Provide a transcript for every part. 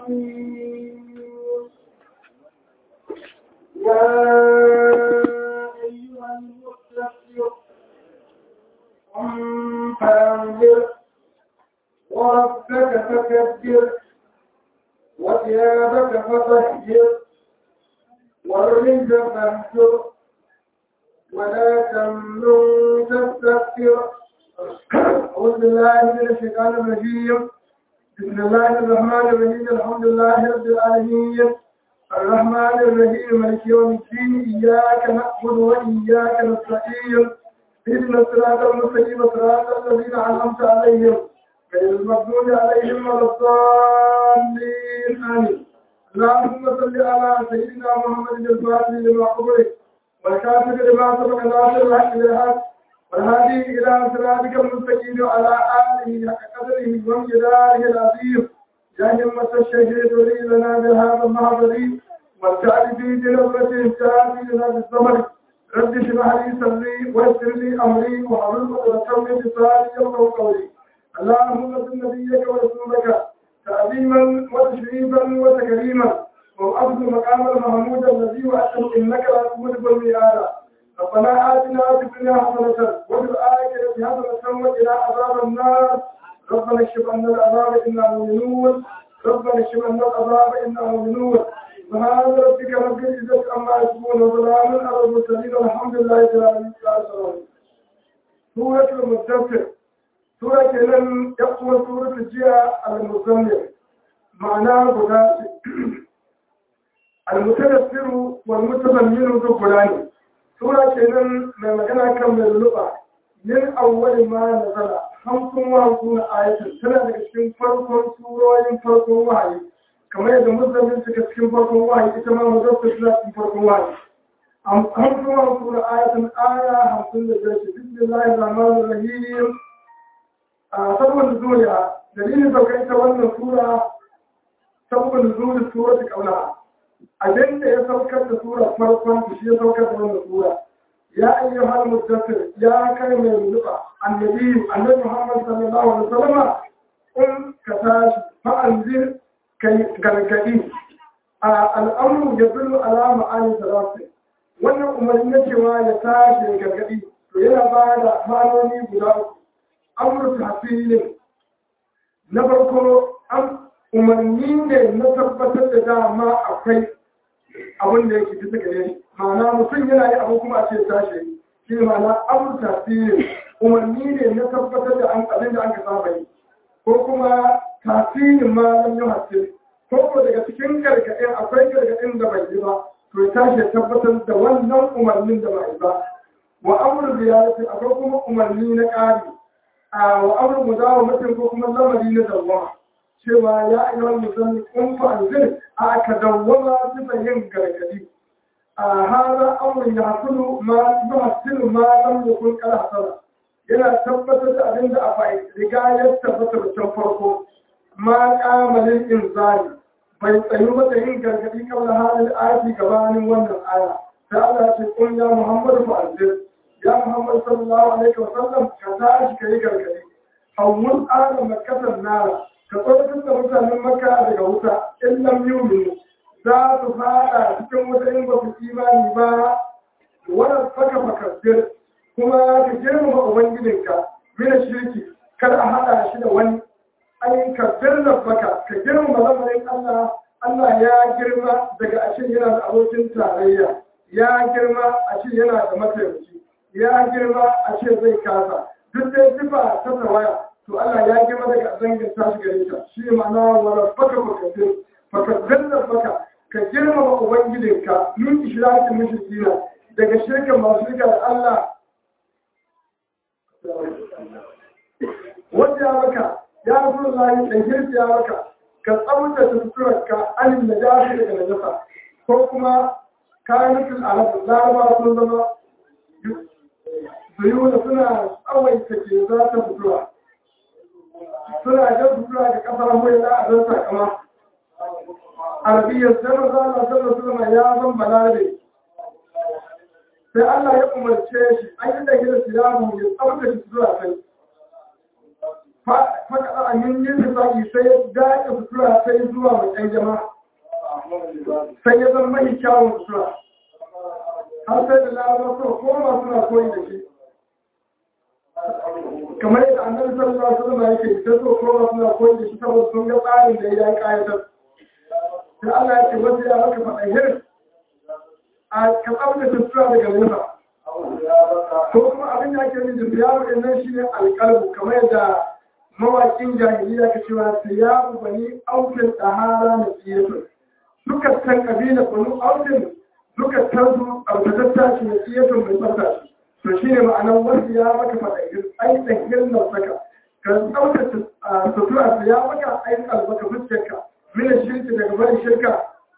يا أيها المستكبر قم فأنذر وربك فكبر وثيابك فطهر والرجز فاهجر ولا تمنن تستكبر أعوذ بالله من الشيطان الرجيم بسم الله الرحمن الرحيم الحمد لله رب العالمين الرحمن الرحيم مالك يوم الدين إياك نعبد وإياك نستعين اهدنا الصراط المستقيم صراط الذين أنعمت عليهم غير المغضوب عليهم ولا الضالين آمين اللهم صل على سيدنا محمد الفاتح لما أغلق والكافر لما سبق ناصر الحق بالحق والهادي إلى صراطك المستقيم وعلى آله حق قدره وامتداره العظيم يا همة الشهيد ولي لنا بهذا المحضر والتعب في بنظرة تاتي لنا بالزمن رب اشرح لي صدري ويسر لي أمري وحلل عقدة من لساني يفقهوا قولي اللهم صل نبيك ورسولك تعظيما وتشريفا وتكريما وأخذ مقام المحمود الذي وأشهد إنك لا تملك الميعاد ربنا آتنا في الدنيا حسنة وفي الآخرة حسنة وقنا عذاب النار ربنا اكشف عنا العذاب إنا مؤمنون ربنا اكشف عنا العذاب إنا مؤمنون سبحان ربك رب العزة عما يصفون وسلام على المرسلين والحمد لله رب العالمين سورة المدثر سورة كلام يقوى سورة الجيا المزمل معناه بذات المتدثر والمتضمن ذو فلان sura kenan mai magana kan mai lulluɓa min awwali ma nazala hamsin wa hamsin na ayatin tana daga cikin farkon surorin farkon wahayi kamar yadda musulmin suka cikin farkon wahayi ita ma muzaffar suna cikin farkon wahayi hamsin wa hamsin na ayatin aya hamsin da biyar ce bismillahi rahmanir rahim a sabon zuriya dalilin sauka ita wannan sura sabon zuri sura ta kauna abin da ya saukar da sura farkon shi ya saukar da wannan sura ya ayyu hal muddathir ya kai mai nufa annabi annabi Muhammad sallallahu alaihi wasallam in ka tashi fa anzir kai gargadi a al'amru yadullu ala ma'ani salati wannan umarni na cewa ya tashi gargadi to yana ba da ma'anoni guda uku amru tahsilin na farko an umarni ne na tabbatar da dama akwai abin da yake bisa gare shi ma'ana mutum yana yi abu kuma a ce tashi shi ma'ana amur tasiri umarni ne na tabbatar da abin da an ka saba yi ko kuma tasirin ma lam yi hasse ko ko daga cikin gargaɗin akwai gargaɗin da bai yi ba to ya tashi ya tabbatar da wannan umarnin da bai ba wa amur ziyarati akwai kuma umarni na ƙari wa amur mudawa mutum ko kuma lamari na dawwama cewa ya yi wani musamman kun fa'anzir a aka dawwama bisa yin gargadi a hana amurin ya hasulu ma yi hasilu ma lam ya kun kara hasara yana tabbatar da abin da a fa'i riga ya tabbatar can farko ma kamalin inzari bai tsayu mata yin gargadi kawai halin aji gabanin wannan aya sai Allah ce kun ya Muhammadu fa'anzir ya Muhammadu sallallahu alaihi wa sallam ka tashi ka yi gargadi hawun adam makasan nara ka tsoratar da mutanen maka daga wuta in lam yuminu za su fada cikin wuta in ba su imani ba wannan faka fakabbir kuma ka girmama ubangijinka mina shirki kar a hada shi da wani an kabbir da baka ka girmama lamarin Allah Allah ya girma daga ashe yana da abokin tarayya ya girma ashe yana da mataimaki ya girma ashe zai kasa duk dai sifa ta tawaya to Allah ya girma daga zangin tashi gare ta shi ma'ana wala faka fakabbir fakabbir da baka ka girmama ubangijinka min ishrakin mushrikina daga shirka masu shirka da Allah wanda ya maka ya rasu lahi da girki ya maka ka tsamuta suturarka anin da jafi daga najasa ko kuma kayan nufin alaƙa laraba sun zama zuyu da suna tsawaita ke za ta sutura suna jan sutura ga kasar mai na a zan sakama arabiyyar sai maza Allah sallallahu alaihi ya zan balarabe sai Allah ya umarce shi an yi da gida siyamu ya tsabta shi zuwa kai faɗaɗa a yin yin tufaƙi sai ya dace sutura sai zuwa mai ɗan jama'a sai ya zama mai kyawun sutura har sai da larabar so koma suna koyi da shi kamar yadda annabi sallallahu alaihi wasallam yake sai so koma suna koyi da shi saboda sun ga tsarin da ya yi kayatar sai Allah ya ce wanda ya maka faɗa hirin a ka tsabtace sutura daga nufa ko kuma abin da ake min da siyabu din nan shine alƙalbu kamar yadda mawaƙin jahiliya ka cewa siyabu bani aukin ɗahara na tsiyatun duka san kabila bani aukin duka tarzu tsabtatatta shi na tsiyatun mai tsabta shi to shine ma'anar wanda ya maka faɗa ai tsakiyar nan saka ka tsabtace sutura ya maka ai albaka fuskarka mina shirki daga bari shirka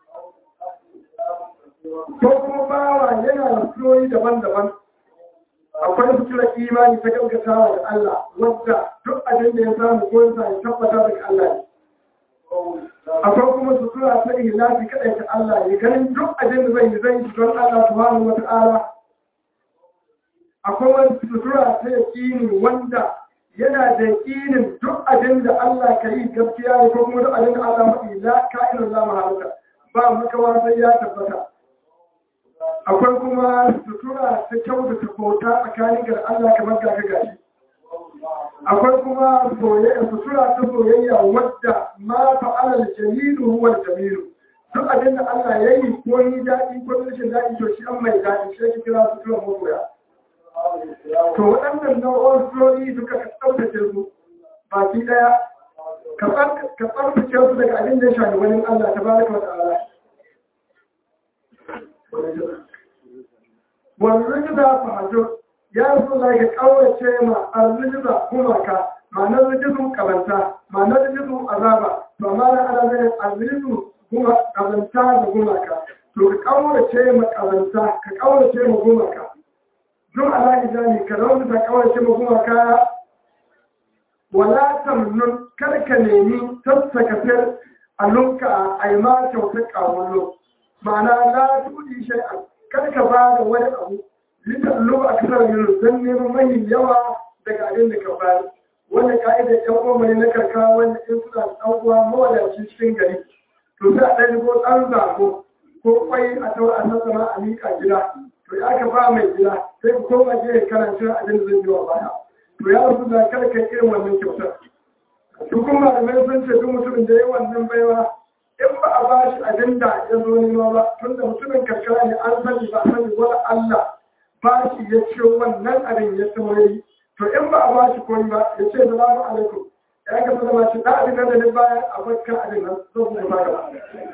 ko kuma bawa yana da suroyi daban-daban akwai sutura imani ta gaggatawa da Allah wadda duk abin da ya samu ko ya ya tabbata daga Allah ne akwai kuma sutura ta ihlafi kadai ta Allah ne ganin duk abin da zai yi zai yi don Allah subhanahu wata'ala akwai wani sutura ta yaqini wanda yana da yakinin duk abin da Allah ka yi gaskiya ne ko kuma duk abin da Allah mafi la ka'inun la mahalaka ba makawa sai ya tabbata akwai kuma sutura ta kyautata bauta tsakanin ga Allah kamar ga gashi akwai kuma sutura ta soyayya wadda ma fa'alal jamilu huwa jamilu duk abin da Allah ya yi ko yi daɗi ko rashin daɗi to shi an mai daɗi shi ake kira sutura magoya to waɗannan nau'o'in surori duka ka tsaftace su baki ɗaya ka tsaftace su daga abin da ya shafi wani Allah ta baraka wa ta'ala wani rijida fahajo ya zo da ga kawace ma al-rijida gumaka ma'anar rijidun kabanta ma'anar rijidun azaba to amma na ana zai al-rijidun kabanta da gumaka to ka kawace ma kabanta ka kawace ma gumaka don alaƙi jami ka zama ta kawace ma gumaka wala tamnun kar ka nemi tattaka fir a lunka a yi ma kyautar ƙawallo ma'ana la tudi shay'an kar ka ba da wani abu litan lubu a kasar yin don neman mai yawa daga abin da ka bayar wanda ka'idar yan uwa ne na karkara wanda in suna ɗan uwa mawadaci cikin gari to sai a ɗan ko ɗan zago ko kwai a tawa a sassama a miƙa gida to ya ka ba mai gida sai ku koma gefe kana cin abin da zai yi wa baya to ya rasu da kada kai irin wannan kyautar su kuma da mai sun ce duk mutumin da ya yi wannan baiwa in ba a ba shi abin da ya zo nema ba tun da mutumin karkara ne an sani ba sani wani Allah ba shi ya ce wannan abin ya saurayi to in ba a ba shi koyi ba ya ce salamu alaikum ya ka zama shi da abin da ne bayan a bakka abin nan zo ku ba gaba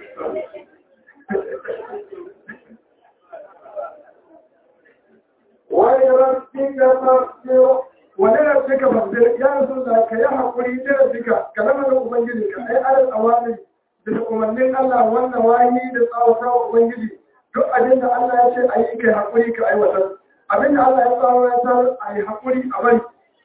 wani rabbin da fasiro wani rabbin ka fasiro ya rasu da ka yi haƙuri da rabbika ka zama da ubangiji ka ai alal awamiri da umarnin Allah wannan wani da tsawata wa Ubangiji duk abin da Allah ya ce a yi kai haƙuri ka aiwatar abin da Allah ya tsawo ya tsar a yi haƙuri a bari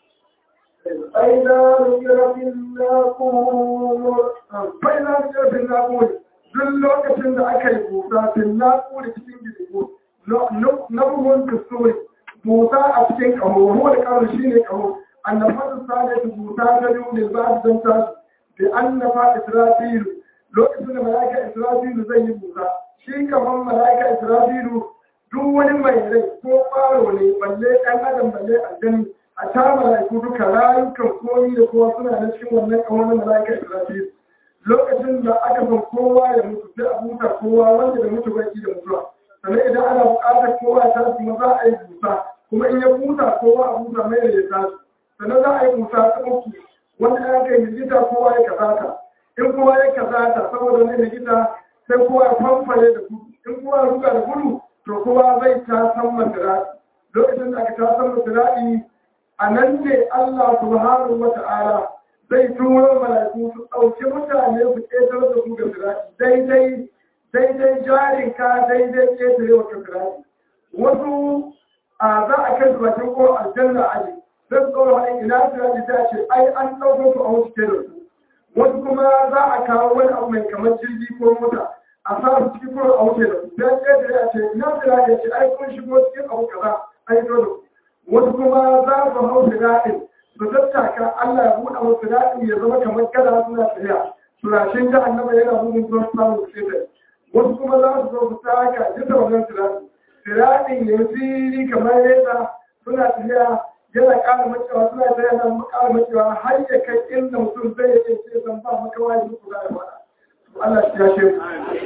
فإذا ذكر في الناقور فإذا ذكر في الناقور duk lokacin da aka yi busa fin naƙuri cikin gidigo na buhun kusuri busa a cikin ƙaho ruwa da ƙaho shi ne ƙaho annabatin sa da busa ta biyu ne za a zanta da annaba israfilu lokacin da mala'ika israfilu zai yi busa shi kamar mala'ika israfilu duk wani mai rai ko faro ne balle ɗan adam balle aljani a ta mala'iku duka rayukan komi da kowa suna da cikin wannan kamar mala'ika israfilu lokacin da aka san kowa ya mutu sai a buta kowa wanda da mutu baki da mutuwa sannan idan ana buƙatar kowa ya tashi kuma za a yi busa kuma in ya buta kowa a buta mai da ya tashi sannan za a yi busa ta uku wanda aka yi hijita kowa ya kasata in kowa ya kazata saboda wani likita sai kowa ya famfare da gudu in kowa ya ruga da gudu to kowa zai ta san masirati lokacin da aka ta san masirati a nan ne Allah subhanahu wa ta'ala zai turo mala'iku su ɗauki mutane su ƙetar da su ga sirati daidai daidai jarin ka daidai ƙetare wa sirati wasu a za a kai su bakin ko aljanna aji sai su ɗaura wani ina sirati ta ce ai an ɗauko su a wasu ke da su wasu kuma za a kawo wani abu mai kamar jirgi ko mota a sa su cikin kuma a wuce da su dan ƙetare a ce ina fira ya ce ai kun shigo cikin abu kaza ai to da wasu kuma za su hau fira'in su tattaka Allah ya buɗe musu daɗi ya zama kamar kada suna tafiya turashin jahannama yana bugun zuwa samun sai wasu kuma za su zo su taka jisa wannan turashin siraɗin ya fili kamar yadda suna tafiya yana ƙara macewa suna tafiya yana ƙara macewa har ya kai inda mutum zai yi ce zan ba maka wani muku za a fara Allah shi ya ce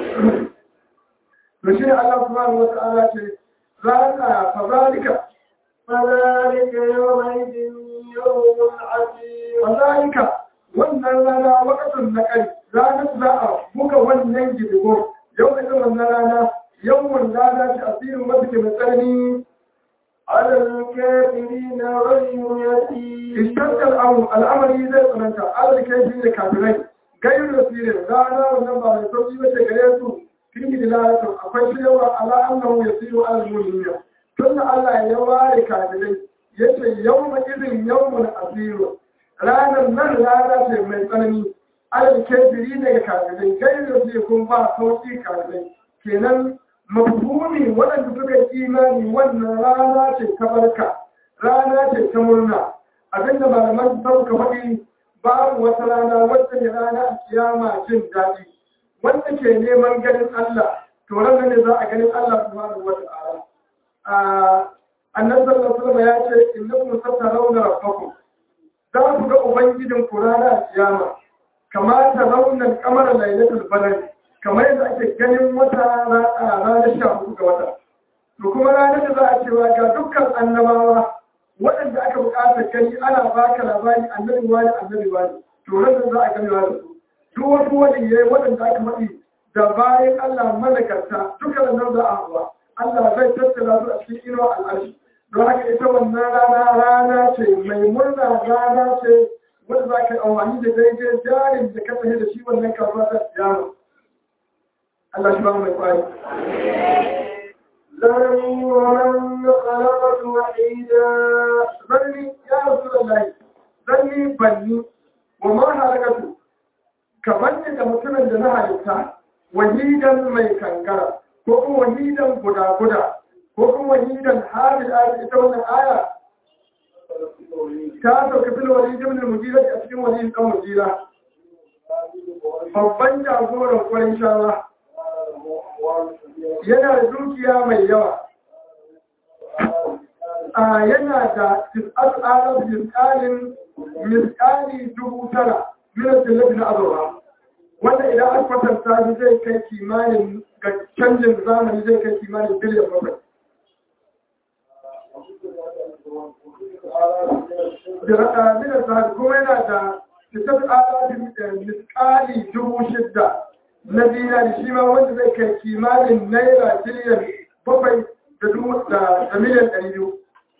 to shi ne Allah subhanahu wa ta'ala ce zalika fa zalika فذلك يومئذ يوم عسير fa zalika wannan rana wakatun na kai ranar za a buga wannan gidigo yau da wannan rana yawan rana ce asirin wata ke mai tsanani على الكافرين غير يسير istantar al'amari zai tsananta alalkai shi da kafirai gairu da sirin rana wannan ba mai sauki ba ce gare su fi dilalatu akwai shiryawa ala annahu yasiru ala al-mu'minin tun da Allah ya ware kafirai yace yawma idin yawmun asiru ranar nan rana ce mai tsanani alal kafiri ne ga kafirai gairu da sirin kun ba sauki kafirai kenan mafhumi waɗanda suka yi imani wannan rana ce ta barka rana ce ta murna abinda malaman sauka faɗi babu wata rana wadda ne rana a kiyama jin daɗi wanda ke neman ganin Allah to ranar ne za a ganin Allah subhanahu wa ta'ala annabi sallallahu alaihi wasallam ya ce innakum satarawna rabbakum za ku ga ubangijin ku rana a kiyama kama ta raunar kamar lailatul badr kamar yadda ake ganin wata ranar sha hudu ga wata to kuma ranar da za a cewa ga dukkan annabawa waɗanda aka buƙatar gani ana baka labari annabi wani annabi wani to ranar za a gani wani duk wasu waliyai waɗanda aka faɗi da bayan Allah malakarta duka da nan za a hawa Allah zai tattala su a cikin inuwa al'arshi don haka ita wannan rana rana ce mai murna rana ce wanda za ka yi amfani da daidai jarin da ka tafi da shi wannan kasuwa ta yaro Allah shi ba mu mai kwari ذرني ومن خلقت وحيدا zarni ya rasu da layi zarni banni wa ma halakatu kamar ne da mutumin da na halitta wahidan mai kankara ko kuma wahidan guda-guda ko kuma wahidan hamil ayat ita wannan aya ta sauka fil walid ibn al-mujira a cikin walid kan mujira babban jagoran kwarin shawa yana da dukiya mai yawa a yana da tis'at alaf miskalin miskali dubu tara minar tilafi na azurwa wanda idan an kwatanta shi zai kai kimanin ga canjin zamani zai kai kimanin biliyan bakwai da minar sahabi kuma yana da tis'at alaf miskali dubu shidda na dinari shi ma wanda zai kai kimanin naira biliyan bakwai da dubu da miliyan ɗari biyu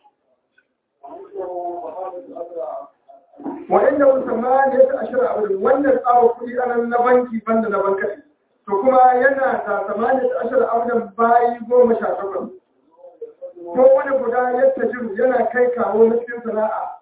wa'inda musamman ya ta ashirin abu wannan tsaba kuɗi anan na banki banda na bankari to kuma yana da samani ta ashirin abu bayi goma sha takwas ko wani guda ya tajiru yana kai kawo na cikin sana'a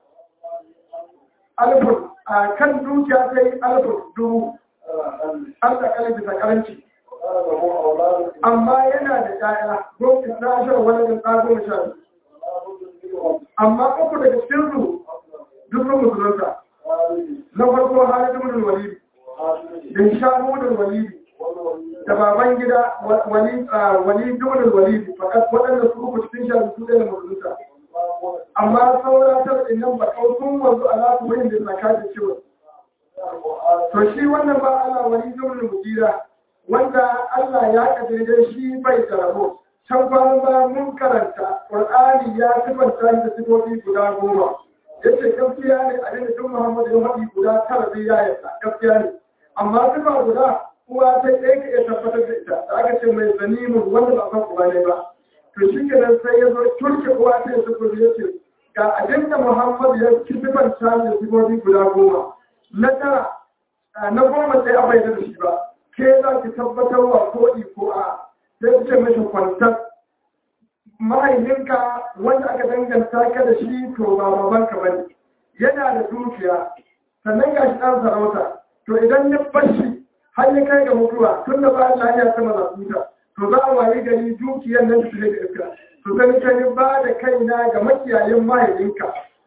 alfun a kan dukiya ta yi alfun dubu an da kalin bisa karanci amma yana da ƴaƴa goma na ashirin wani da tsaba goma sha biyu amma uku daga cikin su duk sun musulunta na farko halin ibn walidi da shamu da walidi da baban gida wali wali ibn walidi fakat waɗanda su uku cikin sha su da musulunta amma saura ta nan ba kau sun wanzu ala su wani da zakati cewa to shi wannan ba Allah wali ibn mujira wanda Allah ya kaddare shi bai da rabo can kwanan ba mun karanta Qur'ani ya sifanta da sifofi guda goma yace gaskiya ne a dinga tun Muhammadu ya faɗi guda tara zai ya yarda gaskiya ne amma sifa guda uwa ta ɗaya ka iya tabbatar da ita da aka ce mai zanimun wanda ba san uba ne ba to shi kenan sai ya zo turke uwa ta ya sifofi ya ce ga abin da Muhammadu ya sifanta da sifofi guda goma na tara na goma sai a bai da shi ba ke za ki tabbatar wa ko ko a sai ce mashi kwantar mahaifinka wanda aka danganta ka da shi to ba babanka ba ne yana da dukiya sannan ga shi ɗan sarauta to idan ya bashi har ya kai ga mutuwa tun da ba Allah ya sama zafuta to za a wayi gari dukiyar nan su da iska to zan kai ba da kaina ga makiyayin mahaifinka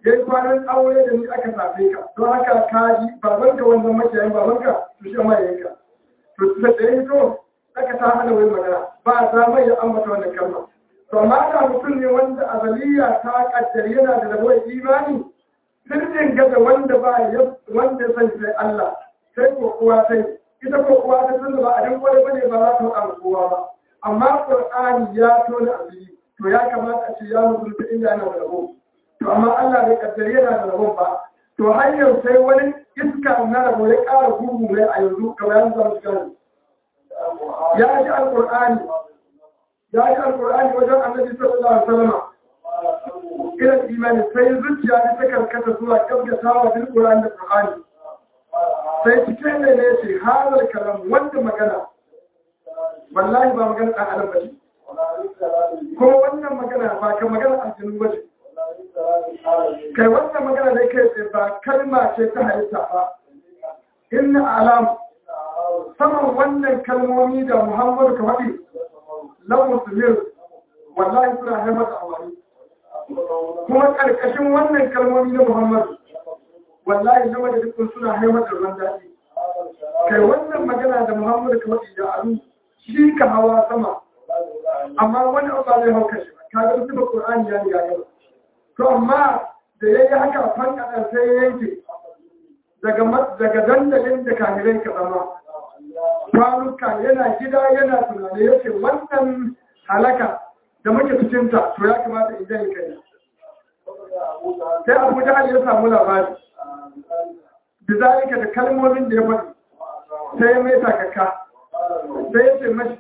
ya yi kwanan aure da ni aka safe ka don haka ka ji babanka wannan makiyayin babanka to shi ma yayin ka to da da ya to aka ta hana wani magana ba a za mai ya ambata wannan kalma to amma da mutum ne wanda azaliya ta kaddar yana da rabuwar imani sirrin ga da wanda ba ya wanda ya sani sai Allah sai ko kowa sai ita ko kowa ta san ba a dan kware bane ba za ta faɗa kowa ba amma Qur'ani ya tona asiri to ya kamata a ce ya mutunta inda yana da rabo to amma Allah bai kaddare yana da rabon ba to har yau sai wani iska na rabo ya ƙara gugu mai a yanzu kamar yanzu za su gani ya ji alƙur'ani ya ji alƙur'ani wajen annabi sallallahu alaihi wasallam ila imani sai zuciya ta ta karkata zuwa gaskatawa bil qur'ani da qur'ani sai cikin ne ne ce hadal kalam wanda magana wallahi ba magana ɗan adam bace ko wannan magana ba ka magana aljinu bace kai wannan magana da kai ce ba kalma ce ta halitta ba inna alam saman wannan kalmomi da muhammadu ka faɗi lan musulmi wallahi suna haifar da amfani kuma ƙarƙashin wannan kalmomi na muhammadu wallahi na madadin suna haifar da ruwan daɗi kai wannan magana da muhammadu ka faɗi da alu shi ka hawa sama amma wani abu ba zai hauka shi ba kaga su ba qur'ani ya riga ya to amma da yayi haka fanka sai ya yanke daga daga dandalin da kahirai ka zama kwanuka yana gida yana tunani yace wannan halaka da muke cikin ta to ya kamata in jani kai sai Abu Jahal ya samu labari bizalika da kalmomin da ya faɗi sai mai takaka sai ya ce mashi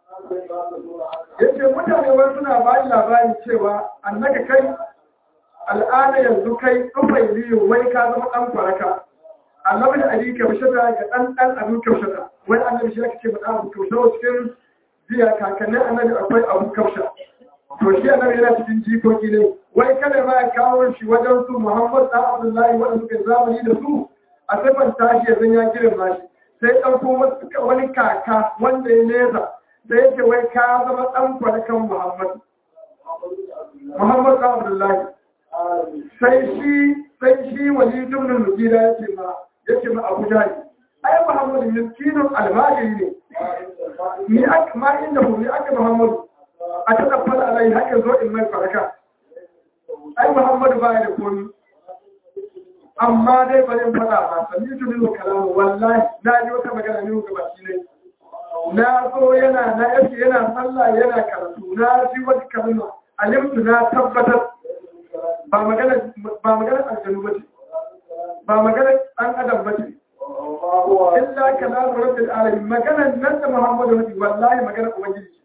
ya ce mutane wani suna ba labari cewa annaka kai al'ada yanzu kai tsufai liyu wai ka zama ɗan kwaraka annabi da ali kaushata ga ɗan ɗan abin kaushata wai annabi shi ake ce ma abu kaushata cikin jiya kakannin annabi akwai abu kausha to shi annabi yana cikin jikoki ne wai kada ma ya kawo shi wajen su muhammad ɗan abdullahi wanda suka zamani da su a sifan tashi ya zan ya girma shi sai ɗauko wani kaka wanda ya nesa da yake wai ka zama ɗan kwanakan Muhammad. Muhammad ɗan Abdullahi. Sai shi sai shi wani dumnin mujira ya ce ma ya ce ma Abu Jahil. Ai Muhammadu miskinun almajiri ne. Ni aka ma inda hu ni aka Muhammadu. A ta tafar alai haka zo in mai faraka. Ai Muhammadu baya da komi. Amma dai bari in faɗa ma sami tunin kalamu wallahi na ji wata magana ne ga baki ne. na zo yana na yake yana sallah yana karatu na ji wata kalma alimtu na tabbatar ba magana ba magana aljanu bace ba magana dan adam bace illa kalamu rabbil alamin magana nan da muhammadu nabi wallahi magana ubangiji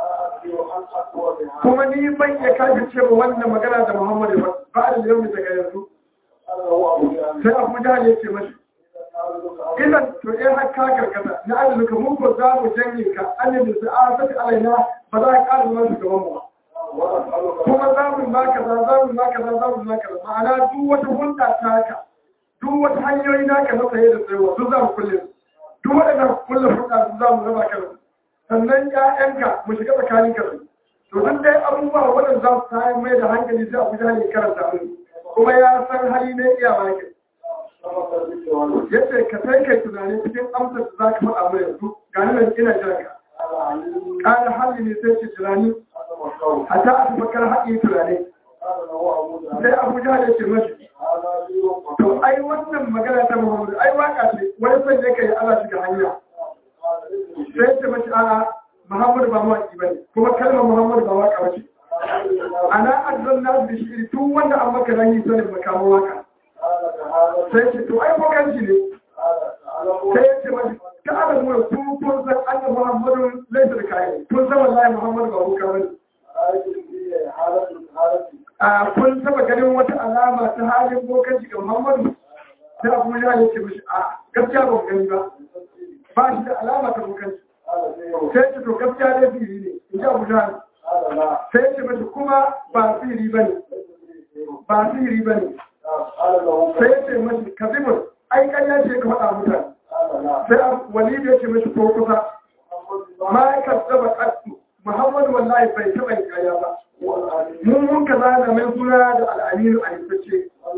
kuma ni ban ya kaji cewa wannan magana da muhammadu ba ba da yau daga yanzu sai abu jahal ya ce mashi idan to in har ka karkata na arzika mun ko za mu janye ka annabi da a saki alaina ba za ka ƙara zama shugaban mu kuma za mu ba ka za za mu ba ka za za mu ba ka ma'ana duk wata hulɗa ta ka duk wata hanyoyi naka na saye da sayarwa duk za mu kulle duk waɗanda kulle hulɗa su za mu raba ka sannan ƴaƴanka mu shiga tsakanin ka to duk dai abubuwa waɗanda za su tayar mai da hankali sai abu jahili karanta mu kuma ya san hali ne iyawa ke yace ka sai kai tunani cikin amsar da za ka faɗa mai yanzu ga nan ina jira ka ƙara hali ne sai ce tunani a ta a tafakar haƙi tunani sai abuja da ce mashi to ai wannan magana ta muhammadu ai waka ce wani son ya kai ala shiga hanya sai ce mashi a'a muhammadu ba mawaƙi ba ne kuma kalmar muhammadu ba waka ba ce ana arzon nasu da shi tun wanda an maka ranyi sanin makamun waka sai ce to ai bokanci ne sai ya ce mashi ka ala nuna kun kun san annabi muhammadu laisa da kayan kun san wallahi muhammadu ba boka bane a kun taba ganin wata alama ta halin bokanci ga muhammadu sai abu ya ya ce mashi a gaskiya ba gani ba ba shi da alama ta bokanci sai ce to gaskiya dai fili ne in ji abu ya sai ce mashi kuma ba sihiri ba ne ba sihiri ba ne sai ya ce mashi kazibin ai ƙarya ce ka faɗa mutane sai walidu ya ce mashi ko kusa ma ya kazzaba ƙasu muhammadu wallahi bai taɓa yin ƙarya ba mun mun ka zana mai suna da al'aminu a yankace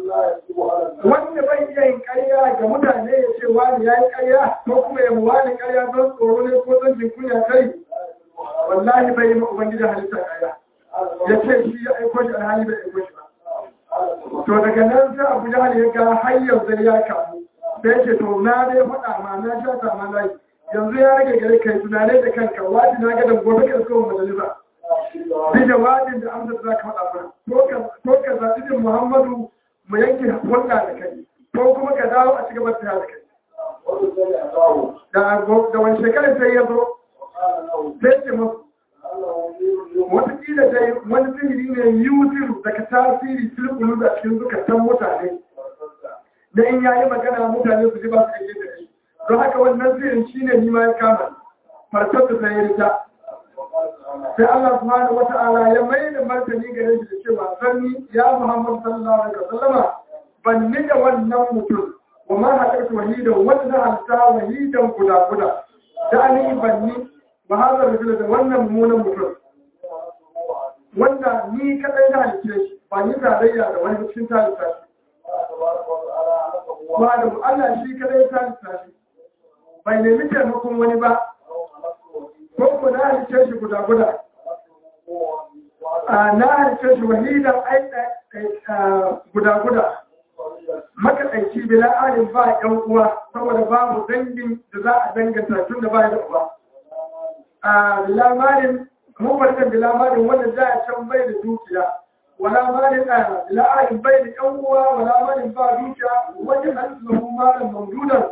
wani ƙarya don tsoro ne ko don jin kunya kai wallahi bai yi ma ubangiji halitta ƙarya ya ce shi ya aiko shi alhali bai aiko shi ba to daga nan sai abu jahal ya ga har yanzu ya kamu sai ce to na dai faɗa ma na sha ta ma layi yanzu ya rage gare kai tunanai da kanka wani na ga da gobe ka isko majalisa bi jawabin da amsa da za ka faɗa mana ko ka zaɓi din muhammadu mu yanke hulɗa da kai ko kuma ka dawo a cigaba da da kai da wani shekarar sai ya zo sai ce masu watakila dai wani sihiri ne yuziru daga tasiri tilkulu da cikin zukatan mutane da in yayi magana mutane su ji ba su kake da shi don haka wannan sihirin shi ne nima ya kama farkar da sai ya rita sai Allah subhanahu wa ta'ala ya mai da martani gare shi da cewa zanni ya Muhammad sallallahu alaihi wasallama ban ni da wannan mutum wa ma haɗarta wahidan wanda halta wahidan guda guda da ni ban ni ba hazar da wannan mummunan mutum wanda ni kadai na halice shi ba ni tarayya da wani cikin talita shi ba da Allah shi kadai talita shi bai nemi taimakon wani ba ko ku na halice shi guda guda na halice shi wahidan guda guda makaɗaici bila alin ba ‘yan uwa saboda babu dangin da za a danganta tun da ba da uwa a lamarin mafarkan da lamarin wanda za a can bai da dukiya wala malin a la'ayin bai da yan uwa wala malin ba dukiya wajen an lahu malin mamdudan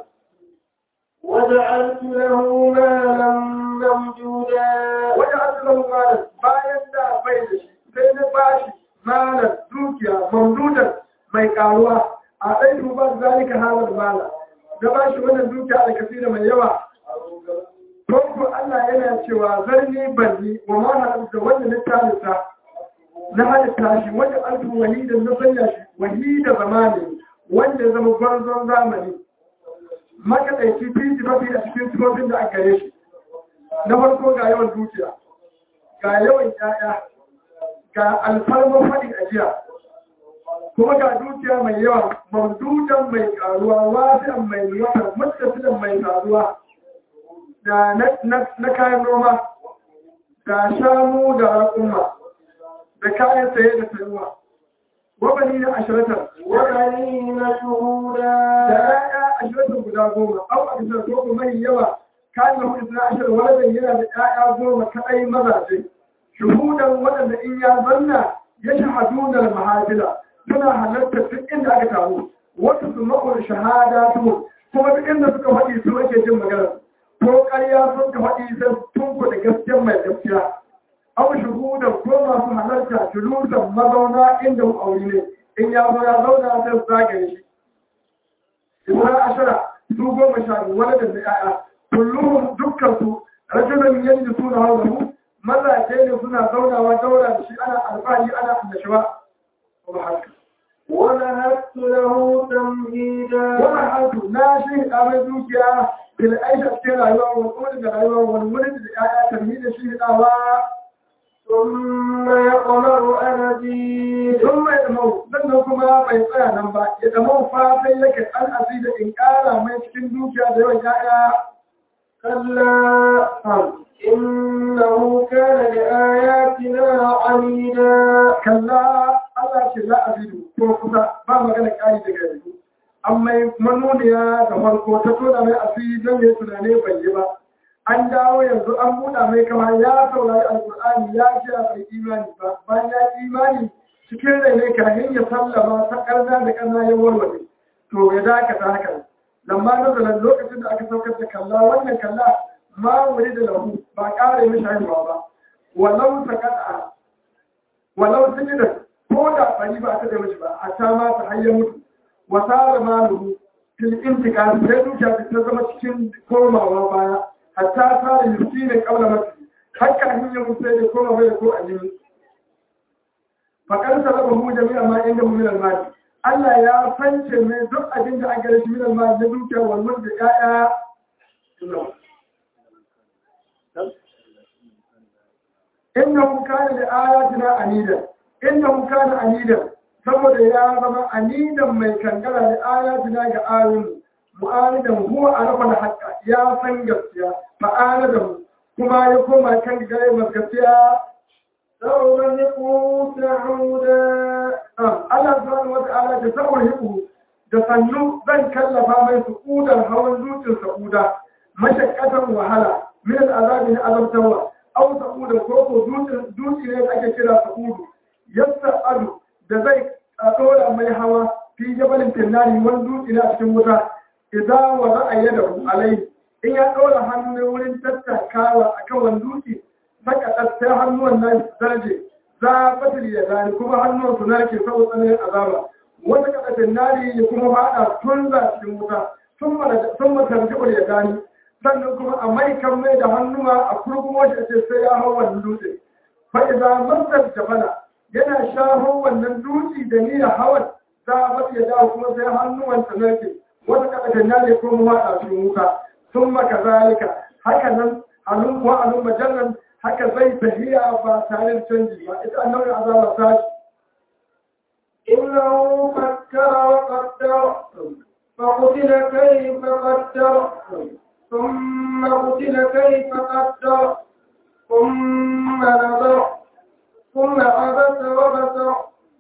وجعلت له مالا ممدودا wajen an lahu malin bayan da bai da shi sai na bashi malin dukiya mamdudan mai karuwa a ɗai duba zalika halar mala da bashi wannan dukiya da kasira mai yawa Farko Allah yana cewa zarni banni wa ma halitta wanda na talita na halitta shi wanda alfu wahida na sanya shi wahida zamani wanda ya zama gwarzon zamani makaɗaici titi mafi a cikin sifofin da aka gare shi na farko ga yawan dukiya ga yawan ƴaƴa ga alfarman faɗin ajiya kuma ga dukiya mai yawa mamdudan mai karuwa wasi'an mai wata mutasilan mai karuwa da na kayan noma da shanu da raƙuma da kayan saye da sayuwa wabani na ashiratar وبنين شهودا da ya'ya ashiratar guda goma au a bisa ko mai yawa kayan na hudu na ashirar wanda yana da ya'ya goma kaɗai mazaje shuhudan waɗanda in ya zanna ya shahadu da mahajila suna halartar duk inda aka taru wasu su ma'ul shahada su kuma duk inda suka faɗi su ake jin magana ko ƙarya sun ka faɗi sai tun ku da gaskiyar mai gaskiya abu shuhudan ko masu halarta julusan mazauna inda mu aure ne in ya zo ya zauna sai su zagaye shi Ibra ashara su goma sha biyu wani da ya'ya kullum dukkan su rajulun yadda suna hawa mazaje ne suna zaunawa daura da shi ana alfahari ana annashuwa kuma haka ونهبت له تمهيدا wannan hantu na shi da mai dukiya fil aisha cikin rayuwa wani kuma da rayuwa wani wurin da ya'ya tarmi da shi dawa ثم يقمر أن أزيد sun mai damau sannan kuma bai tsaya nan ba ya damau fatan yake an azi da in ƙara mai cikin dukiya da yawan ya'ya كلا إنه كان لآياتنا عنيدا kalla Allah ce la azidu ko kusa ba magana ƙari daga yanzu an mai manoniya da farko ta tona mai asiri don ya tunane bai yi ba an dawo yanzu an buɗa mai kama ya saurari alƙur'ani ya ce a bai imani ba bayan ya yi imani cikin rai ne kahin ya sallama ta ƙarna da ƙarna ya warware to ya dakata haka lamma nazarin lokacin da aka saukar da kalla wannan kalla ma wuri da lahu ba ƙara mishi haihuwa ba walau ta kada walau sun yi da ko da bari ba ta da mishi ba a ta ma ta hanyar mutu wata da maluhu fil intiqal sai dukiya ta zama cikin komawa baya hatta ta da yusi ne kabla mutu hakka hanyar mutu sai da koma bai ko annabi fakar sarrafa mu jami'a ma inda mu min al-mali Allah ya fance mai duk abin da aka rashi min al-mali na dukiya wal mulk da ya'ya innahu kana da ayatina anida innahu kana anida saboda ya zama anidan mai kankara da ayatina ga ayoyin mu'anidan huwa arafa da haqqa ya san gaskiya ma'ana da mu kuma ya koma kan gare masu gaskiya سأرهقه سعودا Allah subhanahu wa ta'ala da sabon hiku da sannu zan kallafa mai su'udar hawan zuciyar sa'uda mashakkatan wahala min al'azabi na azabtarwa aw sa'uda ko ko dutse ne da ake kira sa'udu yassa adu da zai dora mai hawa fi jabalin finnani wani dutse ne a cikin wuta idan wa za a yi da alai in ya dora hannu wurin tattakawa akan wani dutse saka sai hannuwan nan zarje za a fatil ya gani kuma hannun su narke saboda tsananin azaba wata kadafin nari ya kuma fada tun za cikin wuta sun matarjibar ya gani sannan kuma a mai kan mai da hannuwa a kurkumo shi ce sai ya hau wannan dutse fa idan masar jabala yana shafo wannan dutse da niyyar hawan za a fatil ya dawo kuma sai hannuwan ta narke wata kadafin nari ya kuma fada cikin wuta sun maka zalika haka nan alun ko alun majallan haka zai tafiya ba tare da canji ba ita annabi azaba ta إنه فكر وقدر فقتل كيف قدر ثم قتل كيف قدر ثم نظر ثم عبس وبصر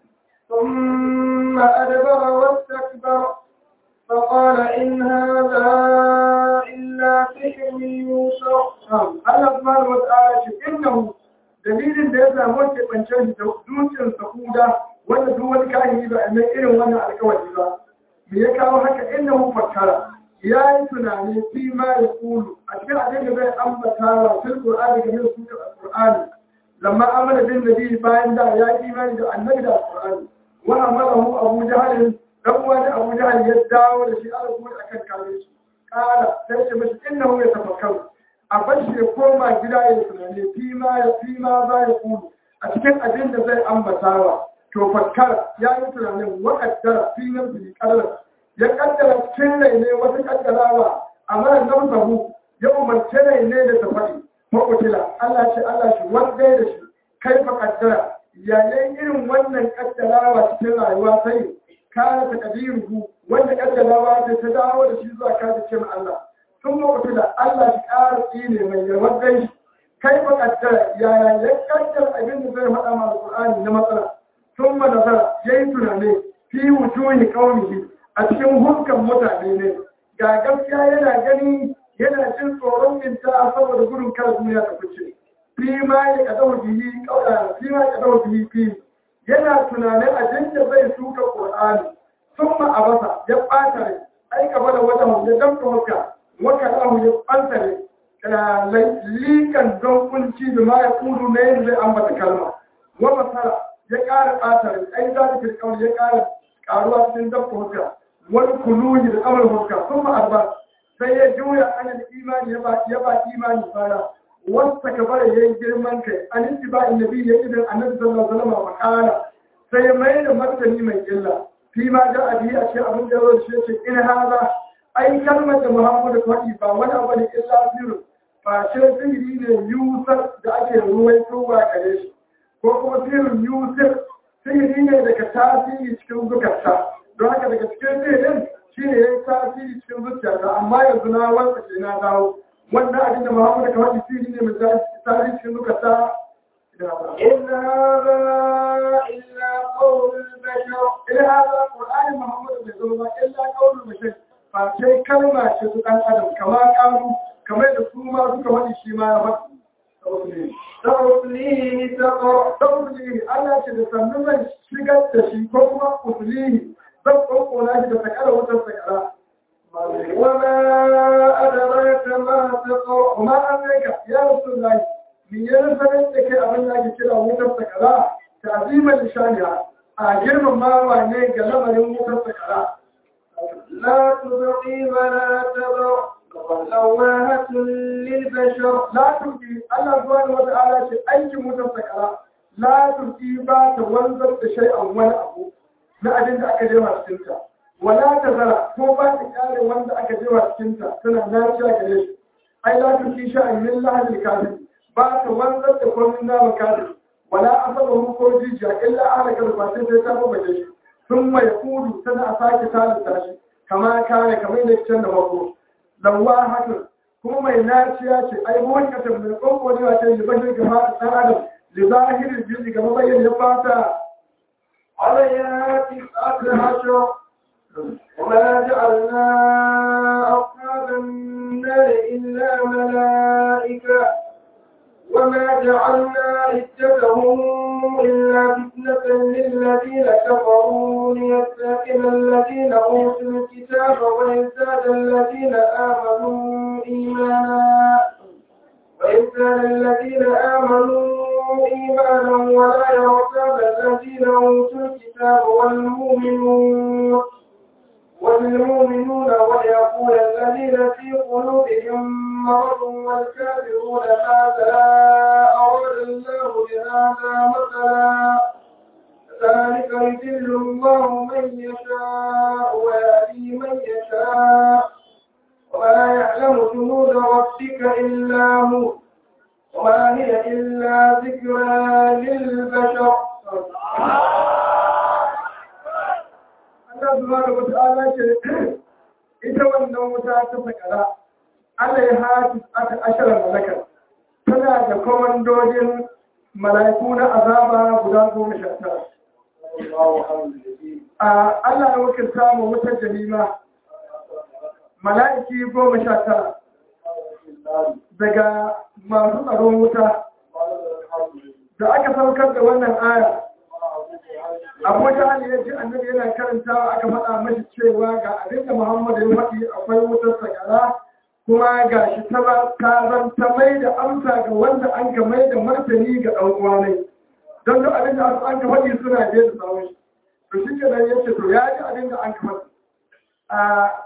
ثم أدبر واستكبر فقال إن هذا إلا سحر يوسف Allah subhanahu wata'ala ce innahu dalilin da ya samu ke bancen da zuciyar sahuda wanda duk wani kahiri ba a mai irin wannan alkawari ba me ya kawo haka innahu fakkara ya yi tunani fi ma ya kulu a cikin abin da zai ambata wa fil qur'ani game da sunan alqur'ani lamma amana bin nabi bayan da ya yi imani da annabi da alqur'ani wa amalahu abu jahl dan uwa da abu jahl ya dawo da shi alƙur'ani akan kare shi kala sai ce mashi innahu yatafakkaru a bashi ya koma gida ya tunani fi ma ya fi ma za ya kulu a cikin abin da zai ambatawa to fakkara ya yi tunanin wa'addara fi nan bi kadara ya kaddara cikin rai ne wata kaddarawa amma nan sahu ya umarce rai ne da ta faɗi makotila Allah ce Allah shi wanda da shi kai fa kaddara yayin irin wannan kaddarawa cikin rayuwa sai kana ta kadiru wanda kaddarawa ta dawo da shi zuwa kada ce ma Allah sun lokaci da Allah shi ƙara tsine mai yawar gai kai ba kaddara yaya ya kaddar abin da zai faɗa ma alƙur'ani na matsala sun ma nazara ya yi tunane fi wujuhi qaumihi a cikin hukkan mutane ne ga gaskiya yana gani yana jin tsoron minta saboda gudun kar duniya ta fice fi ma ya kadau bihi qawla fi ma ya kadau bihi fi yana tunanin abin da zai suka qur'ani sun ma abasa ya ɓata rai aika bada wajen ya damta hukka waka lahu ya ɓantare likan don kunci da ma ya kudu na yin zai ambata kalma wa masara ya ƙara ɓatare ai za ta kirkawar ya ƙara ƙaruwa cikin dabba hukka wani kuluhi da kamar hukka sun ma'arba sai ya juya anil imani ya ba imani baya wasta ka bara ya yi girman kai an yi ba annabi ya idan annabi sallallahu alaihi wasallam makala sai ya mai da martani mai illa fi ma da abi a ce abin da ya zo shi ce in haza ai kalmar da Muhammadu faɗi ba wani abu ne illa siru ba ce sihiri ne yusar da ake ruwaitowa gare shi ko kuma sihirin yusar sihiri ne daga tasiri cikin zukarta don haka daga cikin sihirin shi ne ya yi tasiri cikin zuciyarta amma yanzu na wanda ke na dawo wannan abin da Muhammadu ka faɗi sihiri ne mai tasiri cikin zukarta إن هذا إلا قول البشر إلى هذا القرآن محمد بن إلا قول البشر ba sai kalma ce su ɗan adam kama ƙaru kamar da su ma suka wani shi ma ya faɗi سأصليه سقر saboda Allah ce da sannu zan shigar da shi ko kuma usulihi zan ƙoƙona shi da sakara wutar sakara وما أدراك ما سقر kuma an rika ya rasu lai min yi sanar da ke abin da ake kira wutar sakara ta azimar shaniya a girmamawa ne ga lamarin wutar sakara لا تبقي ولا تذر لواهة للبشر la turki Allah subhanahu wa ta'ala ce aikin wutar sakara la turki ba ta wanzar da shay'an wani abu na abin da aka jewa cikin ta wala ta zara ko ba ta kare wanda aka jewa cikin ta tana naciya gare shi ai la turki sha'an min lahil kafir ba ta wanzar da komai na kafir wala asabahu ko jijiya illa ahlaka da fatin sai ta bace shi sun mai kudu tana a sake talata shi kama kare kamar da can da mako lawahatun kuma mai naciya ce ai mun ka tambaye ko ko ne wace libashin ga fata dan adam li zahirin jiji ga mabayyin ya fata عليها تسعة عشر وما جعلنا أصحاب النار إلا ملائكة وما جعلنا عدتهم إلا فتنة للذين كفروا ليستيقن الذين أوتوا الكتاب ويزداد الذين آمنوا إيمانا ويزداد الذين آمنوا إيمانا ولا يرتاب الذين أوتوا الكتاب والمؤمنون والمؤمنون ويقول الذين في قلوبهم مرض والكافرون ماذا أراد الله بهذا مثلا ذلك يذل الله من يشاء ويهدي من يشاء وما يعلم جنود ربك إلا هو وما هي إلا ذكرى للبشر Allah subhanahu wa ta'ala ce ita wannan wuta ta sakara Allah ya hafi aka ashara malaka tana da komandojin mala'iku na azaba guda goma sha tara. A Allah ya wakilta mu wutar jahima mala'iki goma sha tara daga masu tsaron wuta da aka saukar da wannan aya abu jahal ya ji annabi yana karantawa aka faɗa mashi cewa ga abin da muhammadu ya faɗi akwai wutar sagara kuma ga shi ta ta mai da amsa ga wanda an ka mai da martani ga ɗan uwanai don duk abin da an ka faɗi suna je da tsawon shi to shi ke nan yace to ya ji abin da an ka faɗi a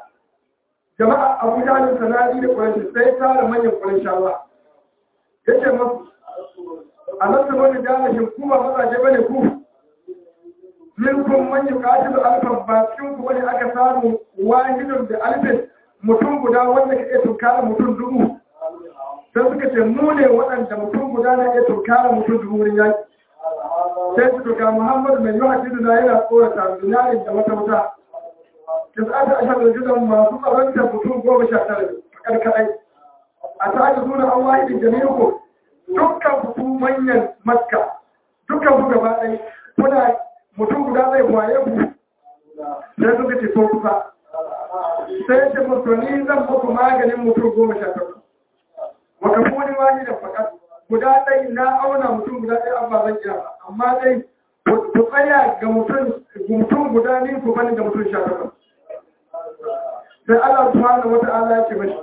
jama'a abu jahal sanadi da ƙurashi sai tara manyan ƙurashawa yace masu a nasu wani jalashin kuma mazaje bane ku minkum man yuqatilu alfan ba cikin ku bane aka samu wahidun da alfin mutum guda wanda ka iya tunkara mutum dubu sai suka ce mu ne waɗanda mutum guda na iya tunkara mutum dubu wurin yaki sai su tuka muhammadu mai yi hadidu na yana tsorata zinarin da wata wuta da za ta ashar da jidan masu tsaronta mutum goma sha tara fakar kaɗai a ta ake suna an wahidin jami'uku dukkan ku manyan maska dukkan ku gaba ɗaya kuna mutum guda zai waye ku sai suka ce to kusa sai ce mutu ni zan muku maganin mutum goma sha takwas waka wani wani da fakat guda ɗai na auna mutum guda ɗaya an ba zan iya ba amma dai ku tsaya ga mutum guda ni ku bani ga mutum sha takwas sai Allah subhanahu wata ala ya ce mashi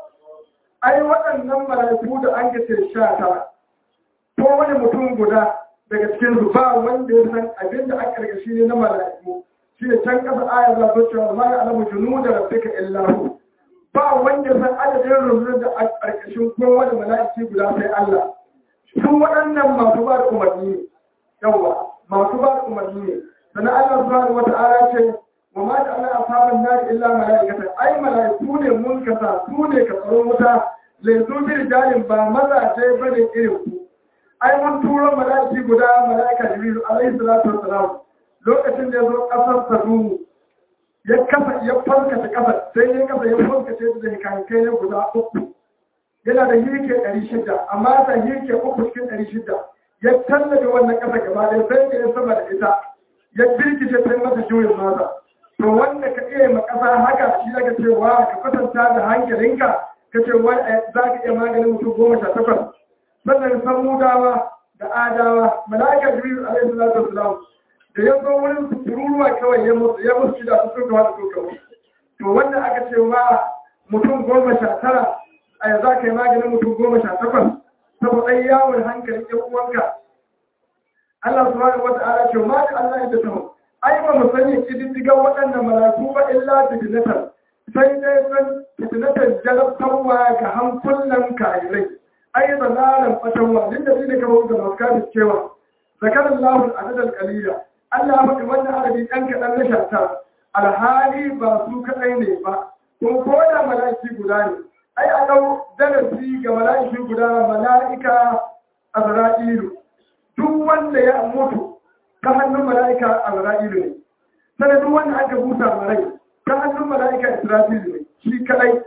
ai waɗannan mala'iku da an gace sha tara ko wani mutum guda daga cikin su ba wanda ya san abin da aka karkashi ne na mala'iku shi ne can kasa aya za su cewa ma ya alamu junu da rabbika illahu ba wanda ya san adadin rundunar da aka karkashin kowane mala'iki guda sai Allah sun waɗannan masu ba da umarni ne yawa masu ba da umarni ne sannan Allah subhanahu wata'ala ce wa ma da Allah ashaban nar illa mala'ikatan ai mala'iku ne mun kasa su ne ka tsaron wuta laizu bi rijalin ba mazaje bane irin ku ai mun turo mala'iki guda mala'ika jibril alaihi salatu wassalam lokacin da ya zo kasar sadu ya kafa ya farkace kasar sai ya kafa ya farkace da kankai ne guda uku yana da hirke 600 amma ta hirke uku cikin 600 ya tallabe wannan kasa gaba da sai da ya sama da ita ya birkice sai mata juyin masa to wanda ka iya ma kasa haka shi aka cewa ka kwatanta da hankalinka ka ce wai za ka iya maganin mutum goma sha takwas sannan samudawa da adawa mala'ika jibril alaihi salatu wasalam da ya zo wurin su tururuwa kawai ya musu ya musu da su suka wada suka to wanda aka ce wa mutum goma sha tara a yanzu aka yi maganin mutum goma sha takwas saboda yawon hankalin yan uwanka Allah subhanahu wata'ala ce ma da Allah ya tawo ai ba mu sani kididdigan waɗannan mala'iku ba illa fitnatan sai dai san fitnatan jalabtarwa ga hankulan kayirai ai zalalan fatanwa din da ne kamar da masu kafin cewa zakarar lahul adadal qalila Allah ya faɗi wannan adadi ɗan kaɗan na shata alhali ba su kaɗai ne ba kuma ko da mala'iki guda ne ai a ɗau darasi ga mala'iki guda mala'ika azra'ilu duk wanda ya mutu ta hannun mala'ika azra'ilu ne sai duk wanda aka busa marai ta hannun mala'ika isra'ilu ne shi kaɗai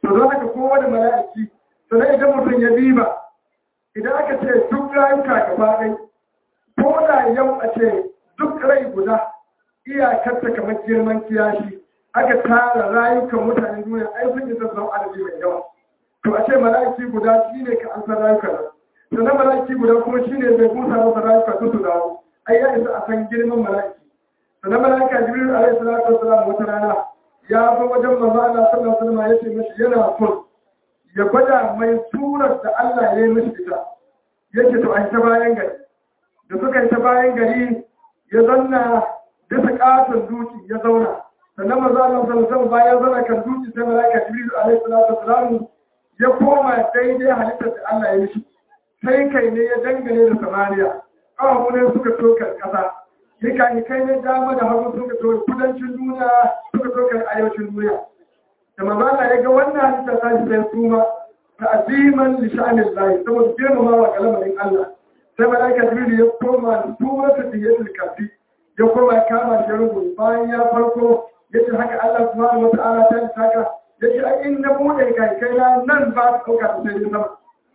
to don haka kowane mala'iki sannan idan mutum ya diba idan aka ce duk rayuka gaba ɗai ko da yau a ce duk rai guda iyakarta kamar girman kiyashi aka tara rayukan mutanen duniya ai sun isa zama adadi mai yawa to a ce mala'iki guda shi ne ka ansar rayuka nan sannan mala'iki guda kuma shi ne bai busa masa rayuka su su dawo ai ya isa a san girman mala'iki sannan mala'ika jibril alaihi salatu wasalam wata rana ya zo wajen manzo Allah sallallahu alaihi wasallam ya ce mishi yana son ya gwada mai surar da Allah ya yi mishi ita yake to ai ta bayan gari da suka yi ta bayan gari ya zanna bisa katon duki ya zauna sannan manzo Allah sallallahu alaihi wasallam bayan zauna kan duki sai mala'ika jibril alaihi salatu wasalam ya koma daidai halittar da Allah ya mishi sai kai ne ya dangane da samaniya ƙawamu ne suka tokar ƙasa yi kai ne dama da hagu suka tokar kudancin duniya suka tokar arewacin duniya da mazala ya ga wannan halitta ta shi sai suma ta aziman lishanin layi saboda girmama wa kalamarin Allah sai malaika jibril ya koma da suma ta tiyatul kafi ya koma ya kama shi rubu bayan ya farko ya ce haka Allah subhanahu wa ta'ala ta yi saka ya ce ai in na bude kai kai na nan ba ta ɗauka da sai sama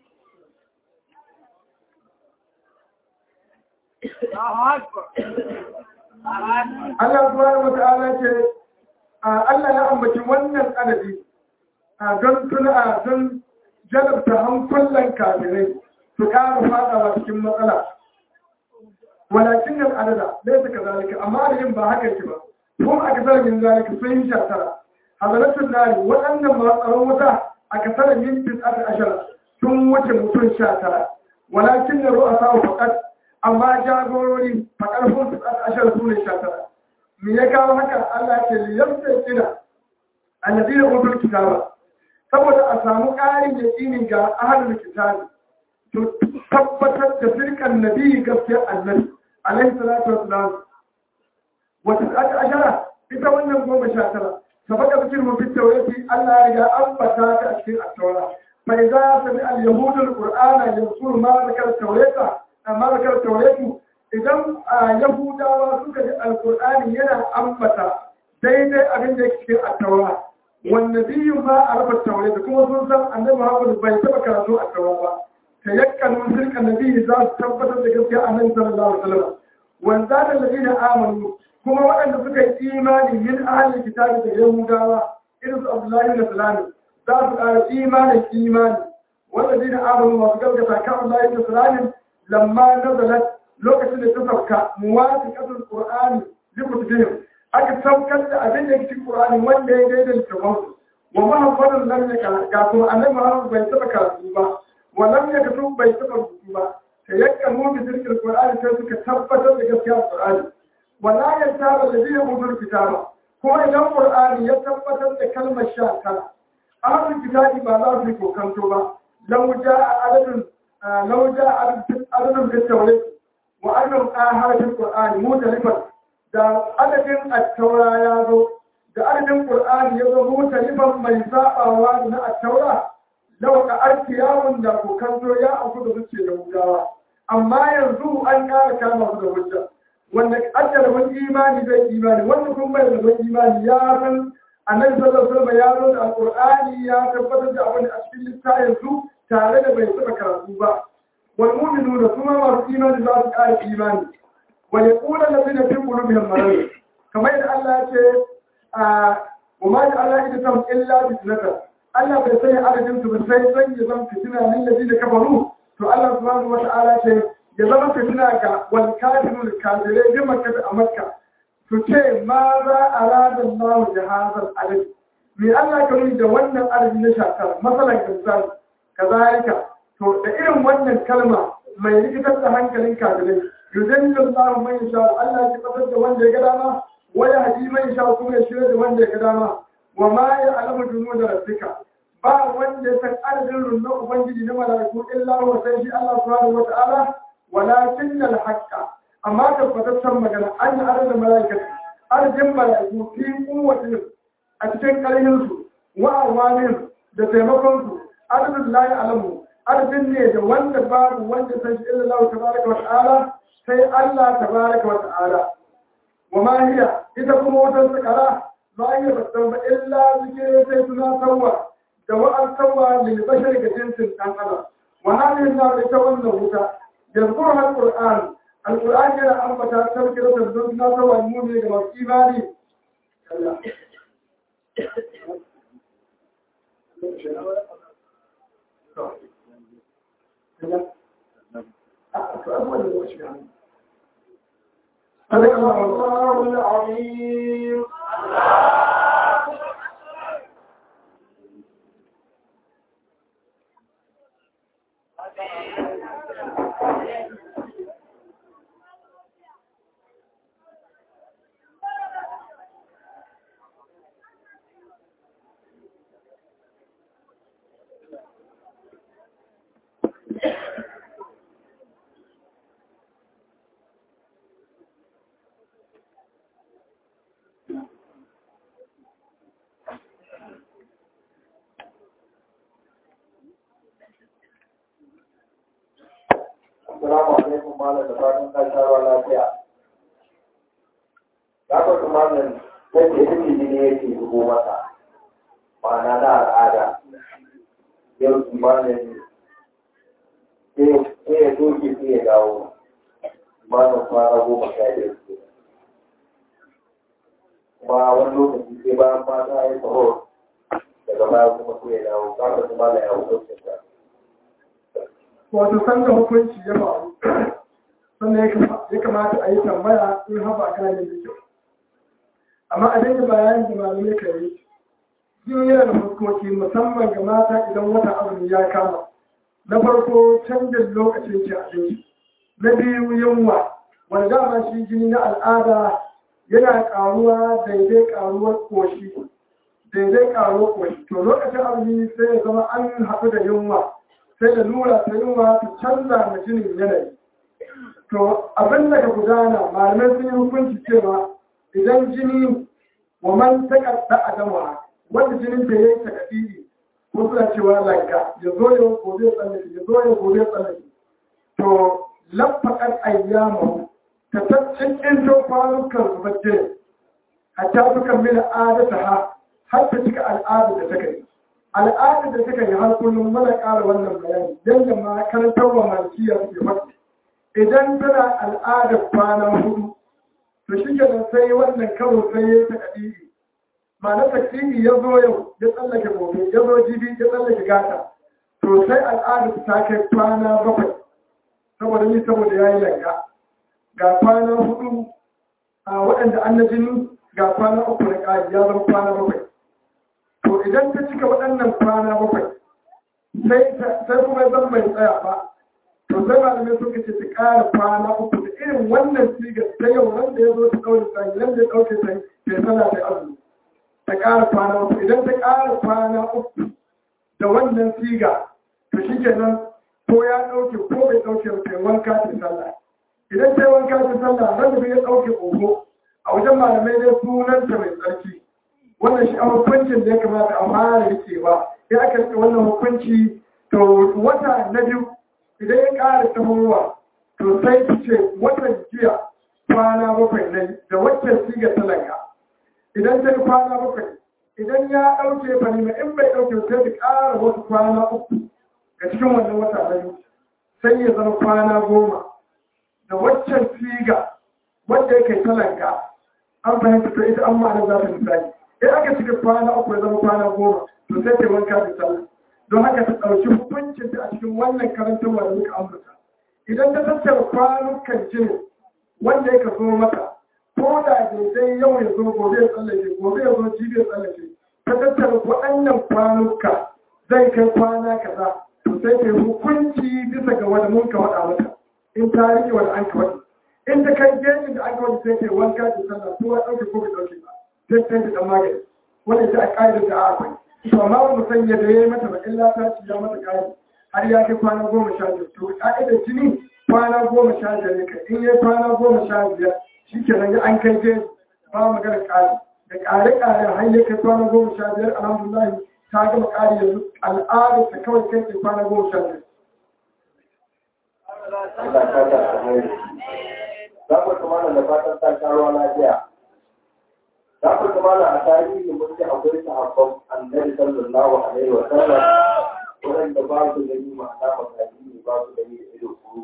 Allah subhanahu wata'ala ce Allah ya ambaci wannan adadi don tuna don jalabta hankulan kafirai su ƙara fadawa cikin matsala walakin nan adada zai suka zalika amma adadin ba haka yake ba kuma a kasar min zalika sun yi shatara hazaratun nari waɗannan matsaron wuta a kasar min tis'at ashara sun wuce mutum sha tara walakin na ru'a sa'u faqat amma jagorori a ƙarfin su a ashar su ne sha tara me ya kawo haka Allah ke liyarsa kira annabi da utul kitaba saboda a samu ƙarin yaƙini ga ahlul kitabi to tabbatar da firkan nabi gaskiyar annabi alaihi salatu wassalam wata aka ashara ita wannan goma sha tara sabaka bikin mu fit tawrati Allah ya riga ambata ta a cikin at-taura fa idza sami al-yahudul qur'ana yansur ma zakar tawrata amma zakar tauratu idan yahudawa suka ji alkur'ani yana ambata daidai abin da yake cikin attaura wanda biyun ba a rafa taurata kuma sun san annabi muhammadu bai taba karatu attaura ba ta yakkanu sirka nabi za su tabbatar da gaskiya annabi sallallahu alaihi wasallam wanda da ladina amanu kuma waɗanda suka yi imani min ahli kitabi da yahudawa irin su abdullahi da salami za su ƙara imanin imani wanda amanu masu gaskata kan Allah da salamin lamma nazalat lokacin da ta sauka muwafiqatul qur'ani li kutubihim aka saukar da abin da cikin qur'ani wanda ya daidai da kamansu wa muhammadun lam yaka ga kuma annabi muhammad bai taba karatu ba wa lam yaktu bai taba rubutu ba sai yakka mu bi zikr qur'ani sai suka tabbatar da gaskiyar qur'ani wala yantaba alladhina utul kitaba kuma idan qur'ani ya tabbatar da kalmar sha tara ahlul kitabi ba za su yi kokanto ba law ja'a adadun لو جاء أذن بالتوريد وأنهم آهات القرآن مختلفا da adadin attaura ya zo da adadin ƙur'ani ya zo mutalifan mai zaɓawa na attaura lau ka arki yawon da kokanto ya auku da zuce da wugawa amma yanzu an ƙara kama su da hujja wanda ajiyar wani imani zai imani wanda kuma bai da wani imani ya san annabi sallallahu alaihi wasallam ya zo da alqur'ani ya tabbatar da abin a cikin littafin su tare da bai taɓa karatu ba wal mu'minuna kuma masu imani za su ƙara imani wa yaqulu allazina fi qulubihim marad kamar yadda Allah ya ce wa ma ja'ala idatam illa fitnatan Allah bai sanya adadin su ba sai san ya zama fitina lil ladina kafaru to Allah subhanahu wa ta'ala ce ya zama fitina ga wal kafirun kafirai bi makka a makka su ce ma za a rada Allah jihazar adadi me Allah ka da wannan adadi na shakar masalan misali kazalika to da irin wannan kalma mai rikitar da hankalin kafirai yuzallu Allah man yasha Allah ya fitar da wanda ya ga dama wa yahdi man yasha kuma ya shirya da wanda ya ga dama wa ma ya'lamu junuda rabbika ba wanda ya san adadin rundunar ubangiji na malaiku illa wa sai shi Allah subhanahu wa ta'ala walakin al-haqqa amma tabbataccen magana an yi adadin malaikatu adadin malaiku fi kuwatin a cikin ƙarhinsu wa awamin da taimakonsu adadin layi alamu adadin ne da wanda babu wanda san shi illa Allah tabaraka wa ta'ala sai Allah tabaraka wa ta'ala wa ma hiya ita kuma wutar sakara ba iya battan ba illa zikire sai tunatarwa da wa'an sawa lil bashar ga jinsin dan adam wa hadhihi nar ita wannan wuta yanzu har qur'an alquran yana ambata tafkiratan don na sawa mu'mini ga masu imani Allah صدق الله العظيم Assalamu alaikum malam da fatan ka sha ruwa lafiya. Ya kwasu malam yadda ya fi jini yake zubo masa, ma'ana na al'ada. Yau su malam sai ya doke sai ya dawo. Malam kwana goma sha biyar ke. Kuma wani lokaci sai bayan mata ya yi sahur daga baya kuma sai ya dawo. Ka kwasu malam ya hukuncin ta. wato san da hukunci ya faru sannan ya kamata a yi tambaya in haɓa gane da kyau amma a daidai bayanin da malamai ka yi yin yana da fuskoki musamman ga mata idan wata azumi ya kama na farko canjin lokacin ci abinci na biyu yunwa wanda dama shi jini na al'ada yana ƙaruwa daidai ƙaruwar ƙoshi daidai ƙaruwar ƙoshi to lokacin azumi sai ya zama an haɗu da yunwa sai da nura ta yunwa ta canza ma jinin yanayi to abin da ka gudana malamai sun yi hukunci cewa idan jini wa man takarda a dama wanda jinin da ya yi takadiri ko suna cewa lanka ya zo ya gobe ya tsallake ya zo ya gobe ya tsallake to lafakar ayyamahu ta cikin to kwanukan su bacce hatta su kammila adata ha har ta cika al'ada da ta kai al'adar da suka yi har kullum mana ƙara wannan bayani yadda ma karantar wa malkiya suke faɗi idan tana al'adar kwana hudu to shi ke sai wannan karo sai ya ta kadiri ma'ana takdiri ya zo yau ya tsallake gobe ya zo jibi ya tsallake gata to sai al'adar ta kai kwana bakwai saboda ni saboda ya yi langa ga kwana hudu a waɗanda an na jini ga kwana uku na ƙari ya zama kwana bakwai to idan ta cika waɗannan kwana bakwai sai kuma zan mai tsaya ba to sai malamai suka ce ta ƙara kwana uku da irin wannan sigar ta yau nan da ya zo ta ɗaure sai nan da ya ɗauke sai ta sana ta azumi ta ƙara kwana uku idan ta ƙara kwana uku da wannan siga to shi kenan ko ya ɗauke ko bai ɗauke ta wanka ta sallah idan ta yi wanka ta sallah nan da ya ɗauke oho a wajen malamai dai sunanta mai tsarki wannan shi a hukuncin da ya kamata a fara rikewa ya aka rike wannan hukunci to wata na biyu idan ya ƙara tahowa to sai ki ce watan jiya kwana bakwai ne da waccan siga talaka idan ta yi kwana bakwai idan ya ɗauke fa ne in bai ɗauke sai ta ƙara wasu kwana uku ga cikin wannan wata na biyu sai ya zama kwana goma da waccan siga wanda yake talaka an fahimta to ita an ma'ana za ta misali in aka cika kwana uku ya zama kwana goma to sai ta wanka da sallah don haka ta ɗauki hukuncin ta a cikin wannan karantarwa da muka ambata idan ta tattara kwanukan jini wanda ya zo mata ko da daidai yau ya zo gobe ya tsallake gobe ya zo jibi ya tsallake ta tattara waɗannan kwanuka zai kai kwana kaza to sai ta yi hukunci bisa ga wanda mun ka faɗa mata in ta rike wanda an ka faɗi in ta kai gejin da an ka faɗi sai ta yi wanka da sallah ko ya ɗauke ko bai ɗauke ba sai ta yi da magani wanda ita a ƙa'idar da akwai to amma ba mu sanya da ya yi mata ba illa ta ci ya mata ƙari har ya kai kwana goma sha biyar to ƙa'idar jini kwana goma sha biyar ne kai in ya kwana goma sha biyar shi ke nan an kai je ba magana ƙari da ƙare-ƙare har ya kai kwana goma sha biyar alhamdulillah ta gama ƙari yanzu al'adar ta kawai kai ke kwana goma sha biyar. Allah ta ta alheri. Za ku tuma da fatan ta sha ruwa lafiya. za ku zama da a tarihi mun ce akwai sahabban annabi sallallahu alaihi wa sallam waɗanda ba su gani ma'ana makaji ne ba su gani da ido kuru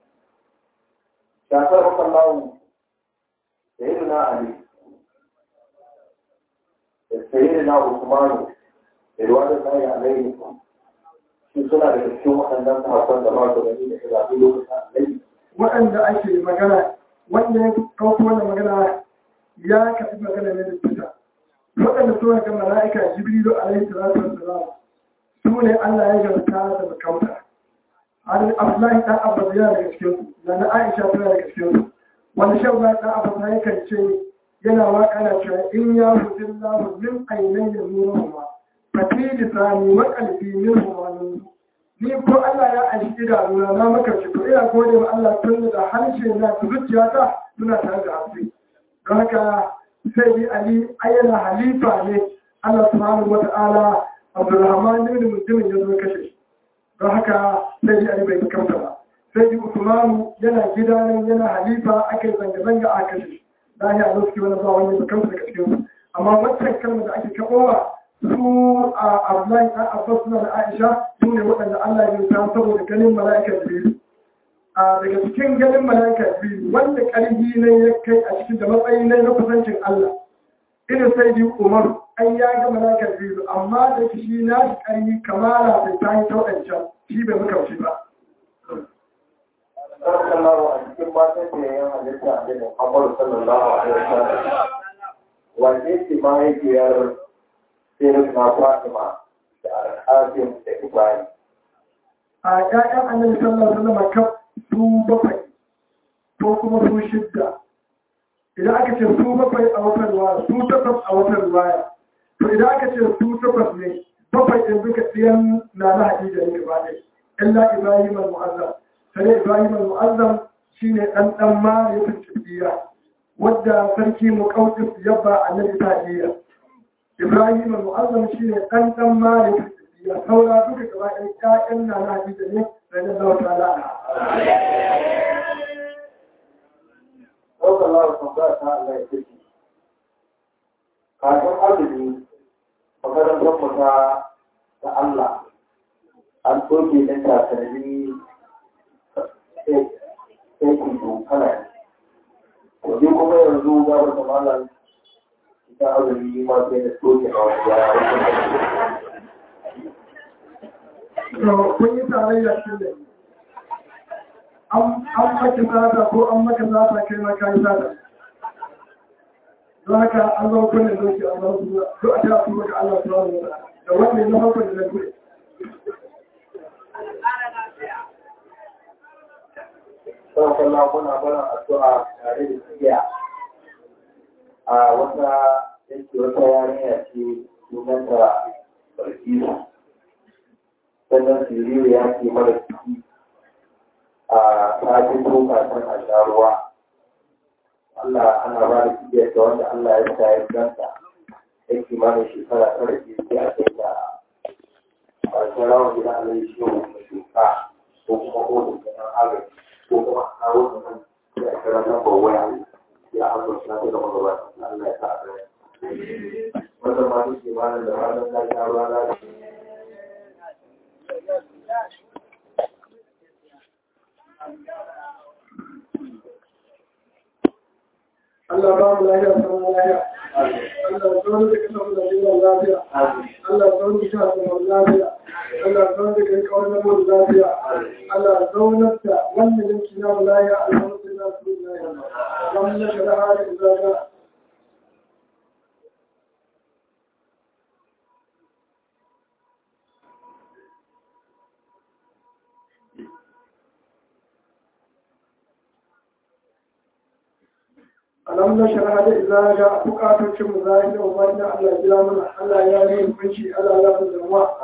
shafar makallahu da yi na ali da sayi na usmanu da ruwa da zai alaihi shi suna da cikin waɗannan sahabban da ba su gani da ido lokacin alaihi waɗanda ake magana wanda ya ɗauko wannan magana ya kafi magana ne da fita waɗanda suna ga mala'ika jibrilu alaihi salatu wassalam su ne Allah ya garta da makauta har Abdullahi dan Abbas yana daga cikin su da na Aisha tana daga cikin su wanda shan ba dan Abbas ya kan ce yana waka na cewa in ya hudin lahu min ainai da nuruhuma fati lisani wa qalbi minhuma nur ni ko Allah ya aiki idanuna na maka shi to ina gode wa Allah tun da harshe na zuciyata suna tare da haske don haka sai bi Ali ayyana halifa ne Allah subhanahu wa ta'ala Abdulrahman ibn Mutumin ya zo kashe shi don haka sai bi Ali bai kamta ba sai bi Usmanu yana gida nan yana halifa aka yi zanga-zanga a kashe shi da ya zo suke wani ba wani bakamta daga cikin su amma wancan kalmar da ake kaɓowa su a Abdullahi ɗan Abbas suna da Aisha su ne waɗanda Allah ya ta saboda ganin mala'ika Jibril. A daga cikin ganin mala'ika Jibril wanda ƙarfi ne ya kai a cikin da matsayi ne na kusancin Allah. Ina sai bi Umar an ya ga mala'ika Jibril amma da shi na shi ƙarfi kamala bai ta yi tauɗancan shi bai muka shi ba. sallallahu a cikin matan da yayin halitta a cikin Muhammadu sallallahu alaihi wasallam wace ce mahaifiyar sirrin na Fatima da Al-Qasim da Ibrahim A ƴaƴan annabi sallallahu alaihi wasallam kaf su bakwai ko kuma su shidda. Idan aka ce su bakwai a watan ruwaya, su takwas a watan ruwaya. To idan aka ce su takwas ne, bakwai ɗin duka ɗiyan na na Hadija ne gaba ɗaya. Illa Ibrahim al-Mu'azzam. Sai Ibrahim al-Mu'azzam shine ɗan ɗan ma ya fi wadda sarki Muqawqis yabba annabi ta iya. Ibrahim al-Mu'azzam shine ɗan ɗan ma ya fi ya saura duka gaba ɗaya ƴaƴan na na Hadija ne ranar Allah ta'ala. ɗaukar lawar tambaya ta Allah ya ce kafin azumi makarantar mu ta ta Allah an soke ɗin takalmi sai ku kana wajen kuma yanzu gabar da malam ita azumi ma sai da soke na wasu yara To kun yi tarayya shi ne. An maka sata ko an maka sata kai ma kayi sata. Don haka an zo kunne doki a zama su duk a ta su maka Allah su wani wata. Da wanda ya zama kunne na gure. Sau kallon muna mana addu'a tare da tsiya a wata yake wata yarinya ce sunanta Barkisu. Sannan Siriyu ya ke mara ciki a tajin lokacin a sha ruwa. Allah ana ba da tsiya ta wanda Allah ya sa ya ganta yake mana shekara tara ke sai a kai ta a ƙarshen rawar gida Allah ya shi wa shuka ko kuma kodin kenan agaji. ko kuma a kawo da nan da a kira nan bawa ya ya hanzo suna ta da magaba Allah ya sa a rai wanda ma duk imanin da ranar da ya ruwa na Allah ba mu lafiya sama lafiya. Allah zaune da kasa mu lafiya lafiya. Allah zaune da kasa mu lafiya. Allah zaune da kai kawai na mu lafiya. Allah zaune da wannan yanki na mu lafiya alhamdulillah su lafiya. Wannan da hali da alam na shara da idza ga bukatocin mu zai da wani Allah ya jira mana Allah ya yi kunci Allah ya yi zama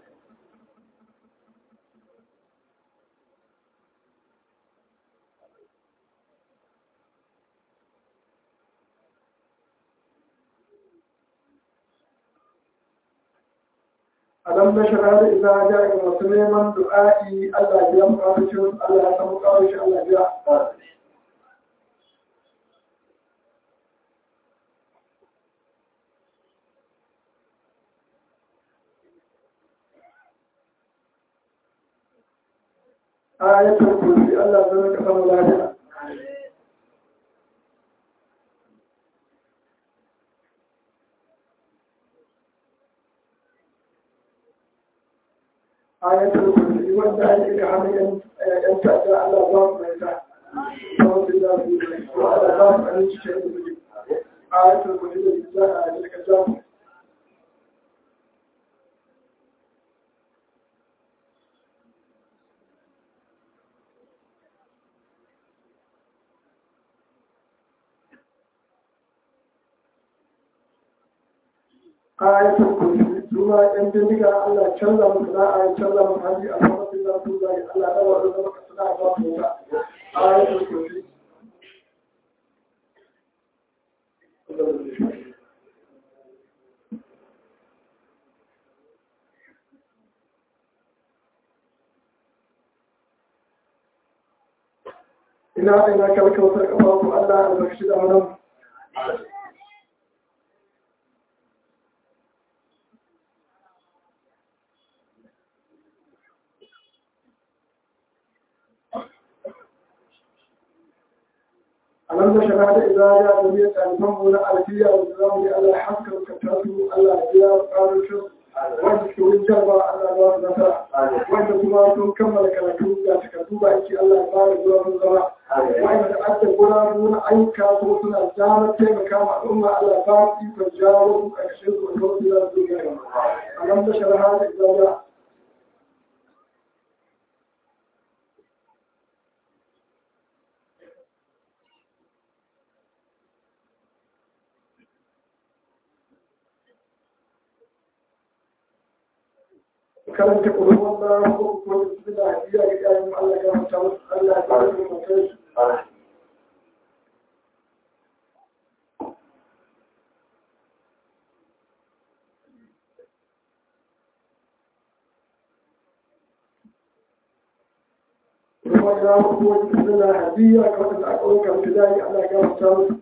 alam na shara da idza ga ga masu neman du'a'i Allah ya yi bukatocin Allah ya samu kawai shi Allah ya ayatul kursi Allah zai ka samu lafiya ayatul kursi wanda ake ga hannun yan ta'adda Allah ba su mai ta kuma su da su yi ko Allah ba su aminci ce da su ayatul kursi da za a yi ka jamu ayatul kursi suna yan bindiga Allah canza musu na'a ya canza musu hali a sama sun zafi zai Allah da wani zama ka suna ba su wuta ayatul kursi ina ina kalkautar kafafu Allah albarkaci da wannan ألم شهادة إذا جاء جميع تعلمهم ولا ألفية والسلام على حسك وكتاته ألا جاء قال الشر وانت كوين جربا ألا الله نفع وانت كما كمل كلاكو لا تكتوبا إنك الله يبارك الله من زمان وانت أدى قرارون أي كاتو سنة جامة تيما كاما أمة ألا بارك فجاوه أكشف وكوت إلى الدنيا ألم شهادة إذا جاء karanta ƙudurin Allah ko kuma da su da hadiya ga yayin Allah ya manta musu Allah ya ba su mutai kuma ya kuma da da hadiya ga wanda aka ɗauka mutu da Allah ya manta musu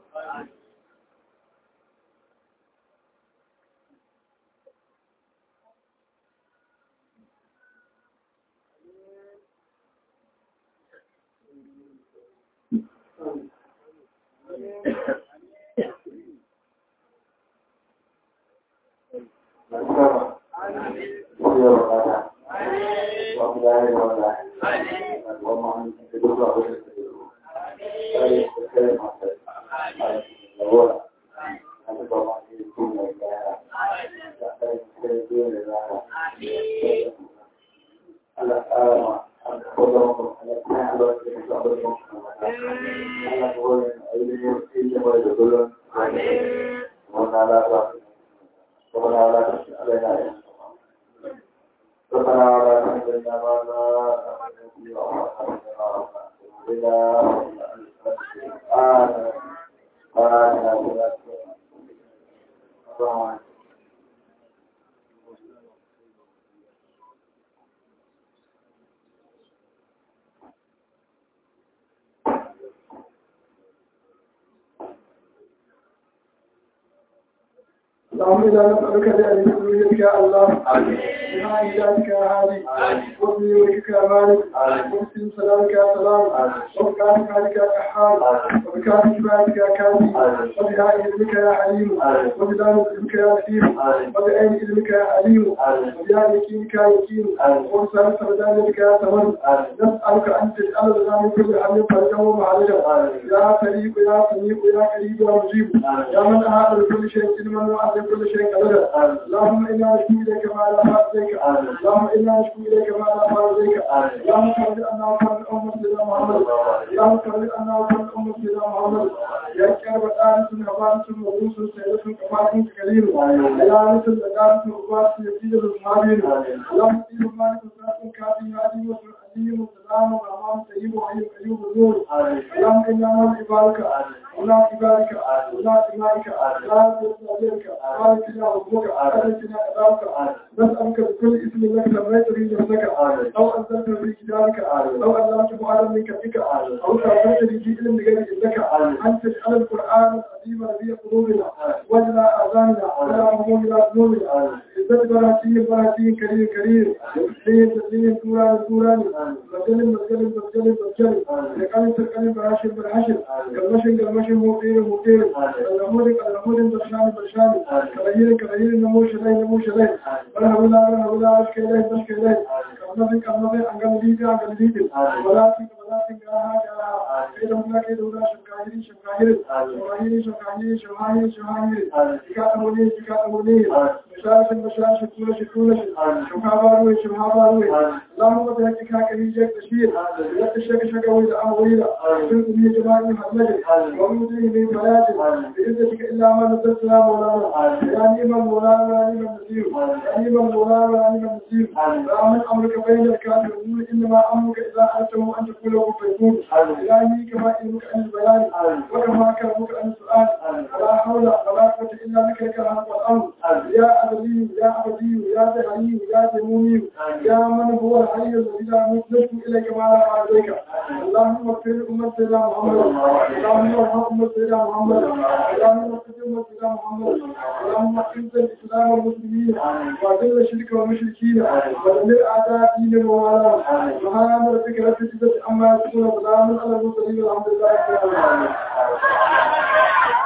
اللهم إذا نسألك بأن يريدك يا الله بما إلهك يا هادي وفي وجهك يا مالك وفي سلامك يا سلام وبكاتك عليك يا كحال وبكاتك شفاعتك يا كافي وبهاء علمك يا حليم وبدان علمك يا لطيف وبعين علمك يا عليم وبيا يقينك يا يقين وبسالك بدانك يا ثمن نسألك أن تجعل لنا من كل هم فرجا ومعالجا يا سريع يا سميع يا قريب يا مجيب يا من أعاد لكل شيء علما وأعلم كل شيء قدرا اللهم انا نشكو اليك ما لا فاضيك اللهم انا نشكو اليك ما لا فاضيك اللهم فرج عنا وفرج امه سيدنا محمد اللهم فرج عنا وفرج امه سيدنا محمد يا كرب الآن هبانة وروس سيدة كفاة كريم يا مثل لقارة وقوات يزيد المحابين اللهم سيد مالك وسلام كافي هادي وسلام وسلام وأمام سيد وحي أيوب النور اللهم إنا نرجو عبادك ولا عبادك ولا إمائك لا تستطيعك باركنا ربك أرسلنا أداوك نسألك بكل اسم لك سميت به نفسك أو أنزلت في كتابك أو علمت معلم من كتبك أو تعبدت به في علم غير إنك أن تجعل القرآن العظيم ربيع قلوبنا وجل آذاننا ولا همومنا ذنوبنا عزت براتي براتي كريم كريم تسليم تسليم سورة سورة مسجل مسجل مسجل مسجل لقلب سكن براشر براشر قلمشن قلمشن موطير موطير قلمود قلمود برشان برشان كرهير كرهير نموش لي نموش لي برهولا برهولا أشكي لي بشكي لي كلمة كلمة أنقل ليدي أنقل ليدي ولاتي ولاتي قاها قاها كيدونا كيدونا شمكاهيري شمكاهيري شمكاهيري شمكاهيري شمكاهيري شمكاهيري شكاتموني شكاتموني مشاش مشاش كولش كولش شمكاباروي شمكاباروي اللهم بحقك كريجك تشير لا تشك شك وإذا أمويلا كنت من جماعي محمد ومدري من حياتي بإذنك إلا ما نزلت يا مولانا يا نعم المولانا يا نعم النسير يا نعم المولانا يا نعم النسير لا من أمرك بين الكافرين إنما أمرك إذا أردته أن تقول له فيكون إلهي كما علمك عن البيان وكما كرمك عن السؤال ولا حول ولا قوة إلا بك لك الحق والأمر يا أبدي يا أبدي يا دهري يا دمومي يا من هو الحي الذي لا يموت نشكو إليك ما لا عليك اللهم اغفر لأمة سيدنا محمد اللهم ارحم أمة سيدنا محمد اللهم اغفر أمة سيدنا محمد اللهم أعز الإسلام والمسلمين وأذل الشرك والمشركين ودمر أعداء دين وعلى سبحان ربك رب العزة عما يصفون وسلام على المرسلين والحمد لله رب العالمين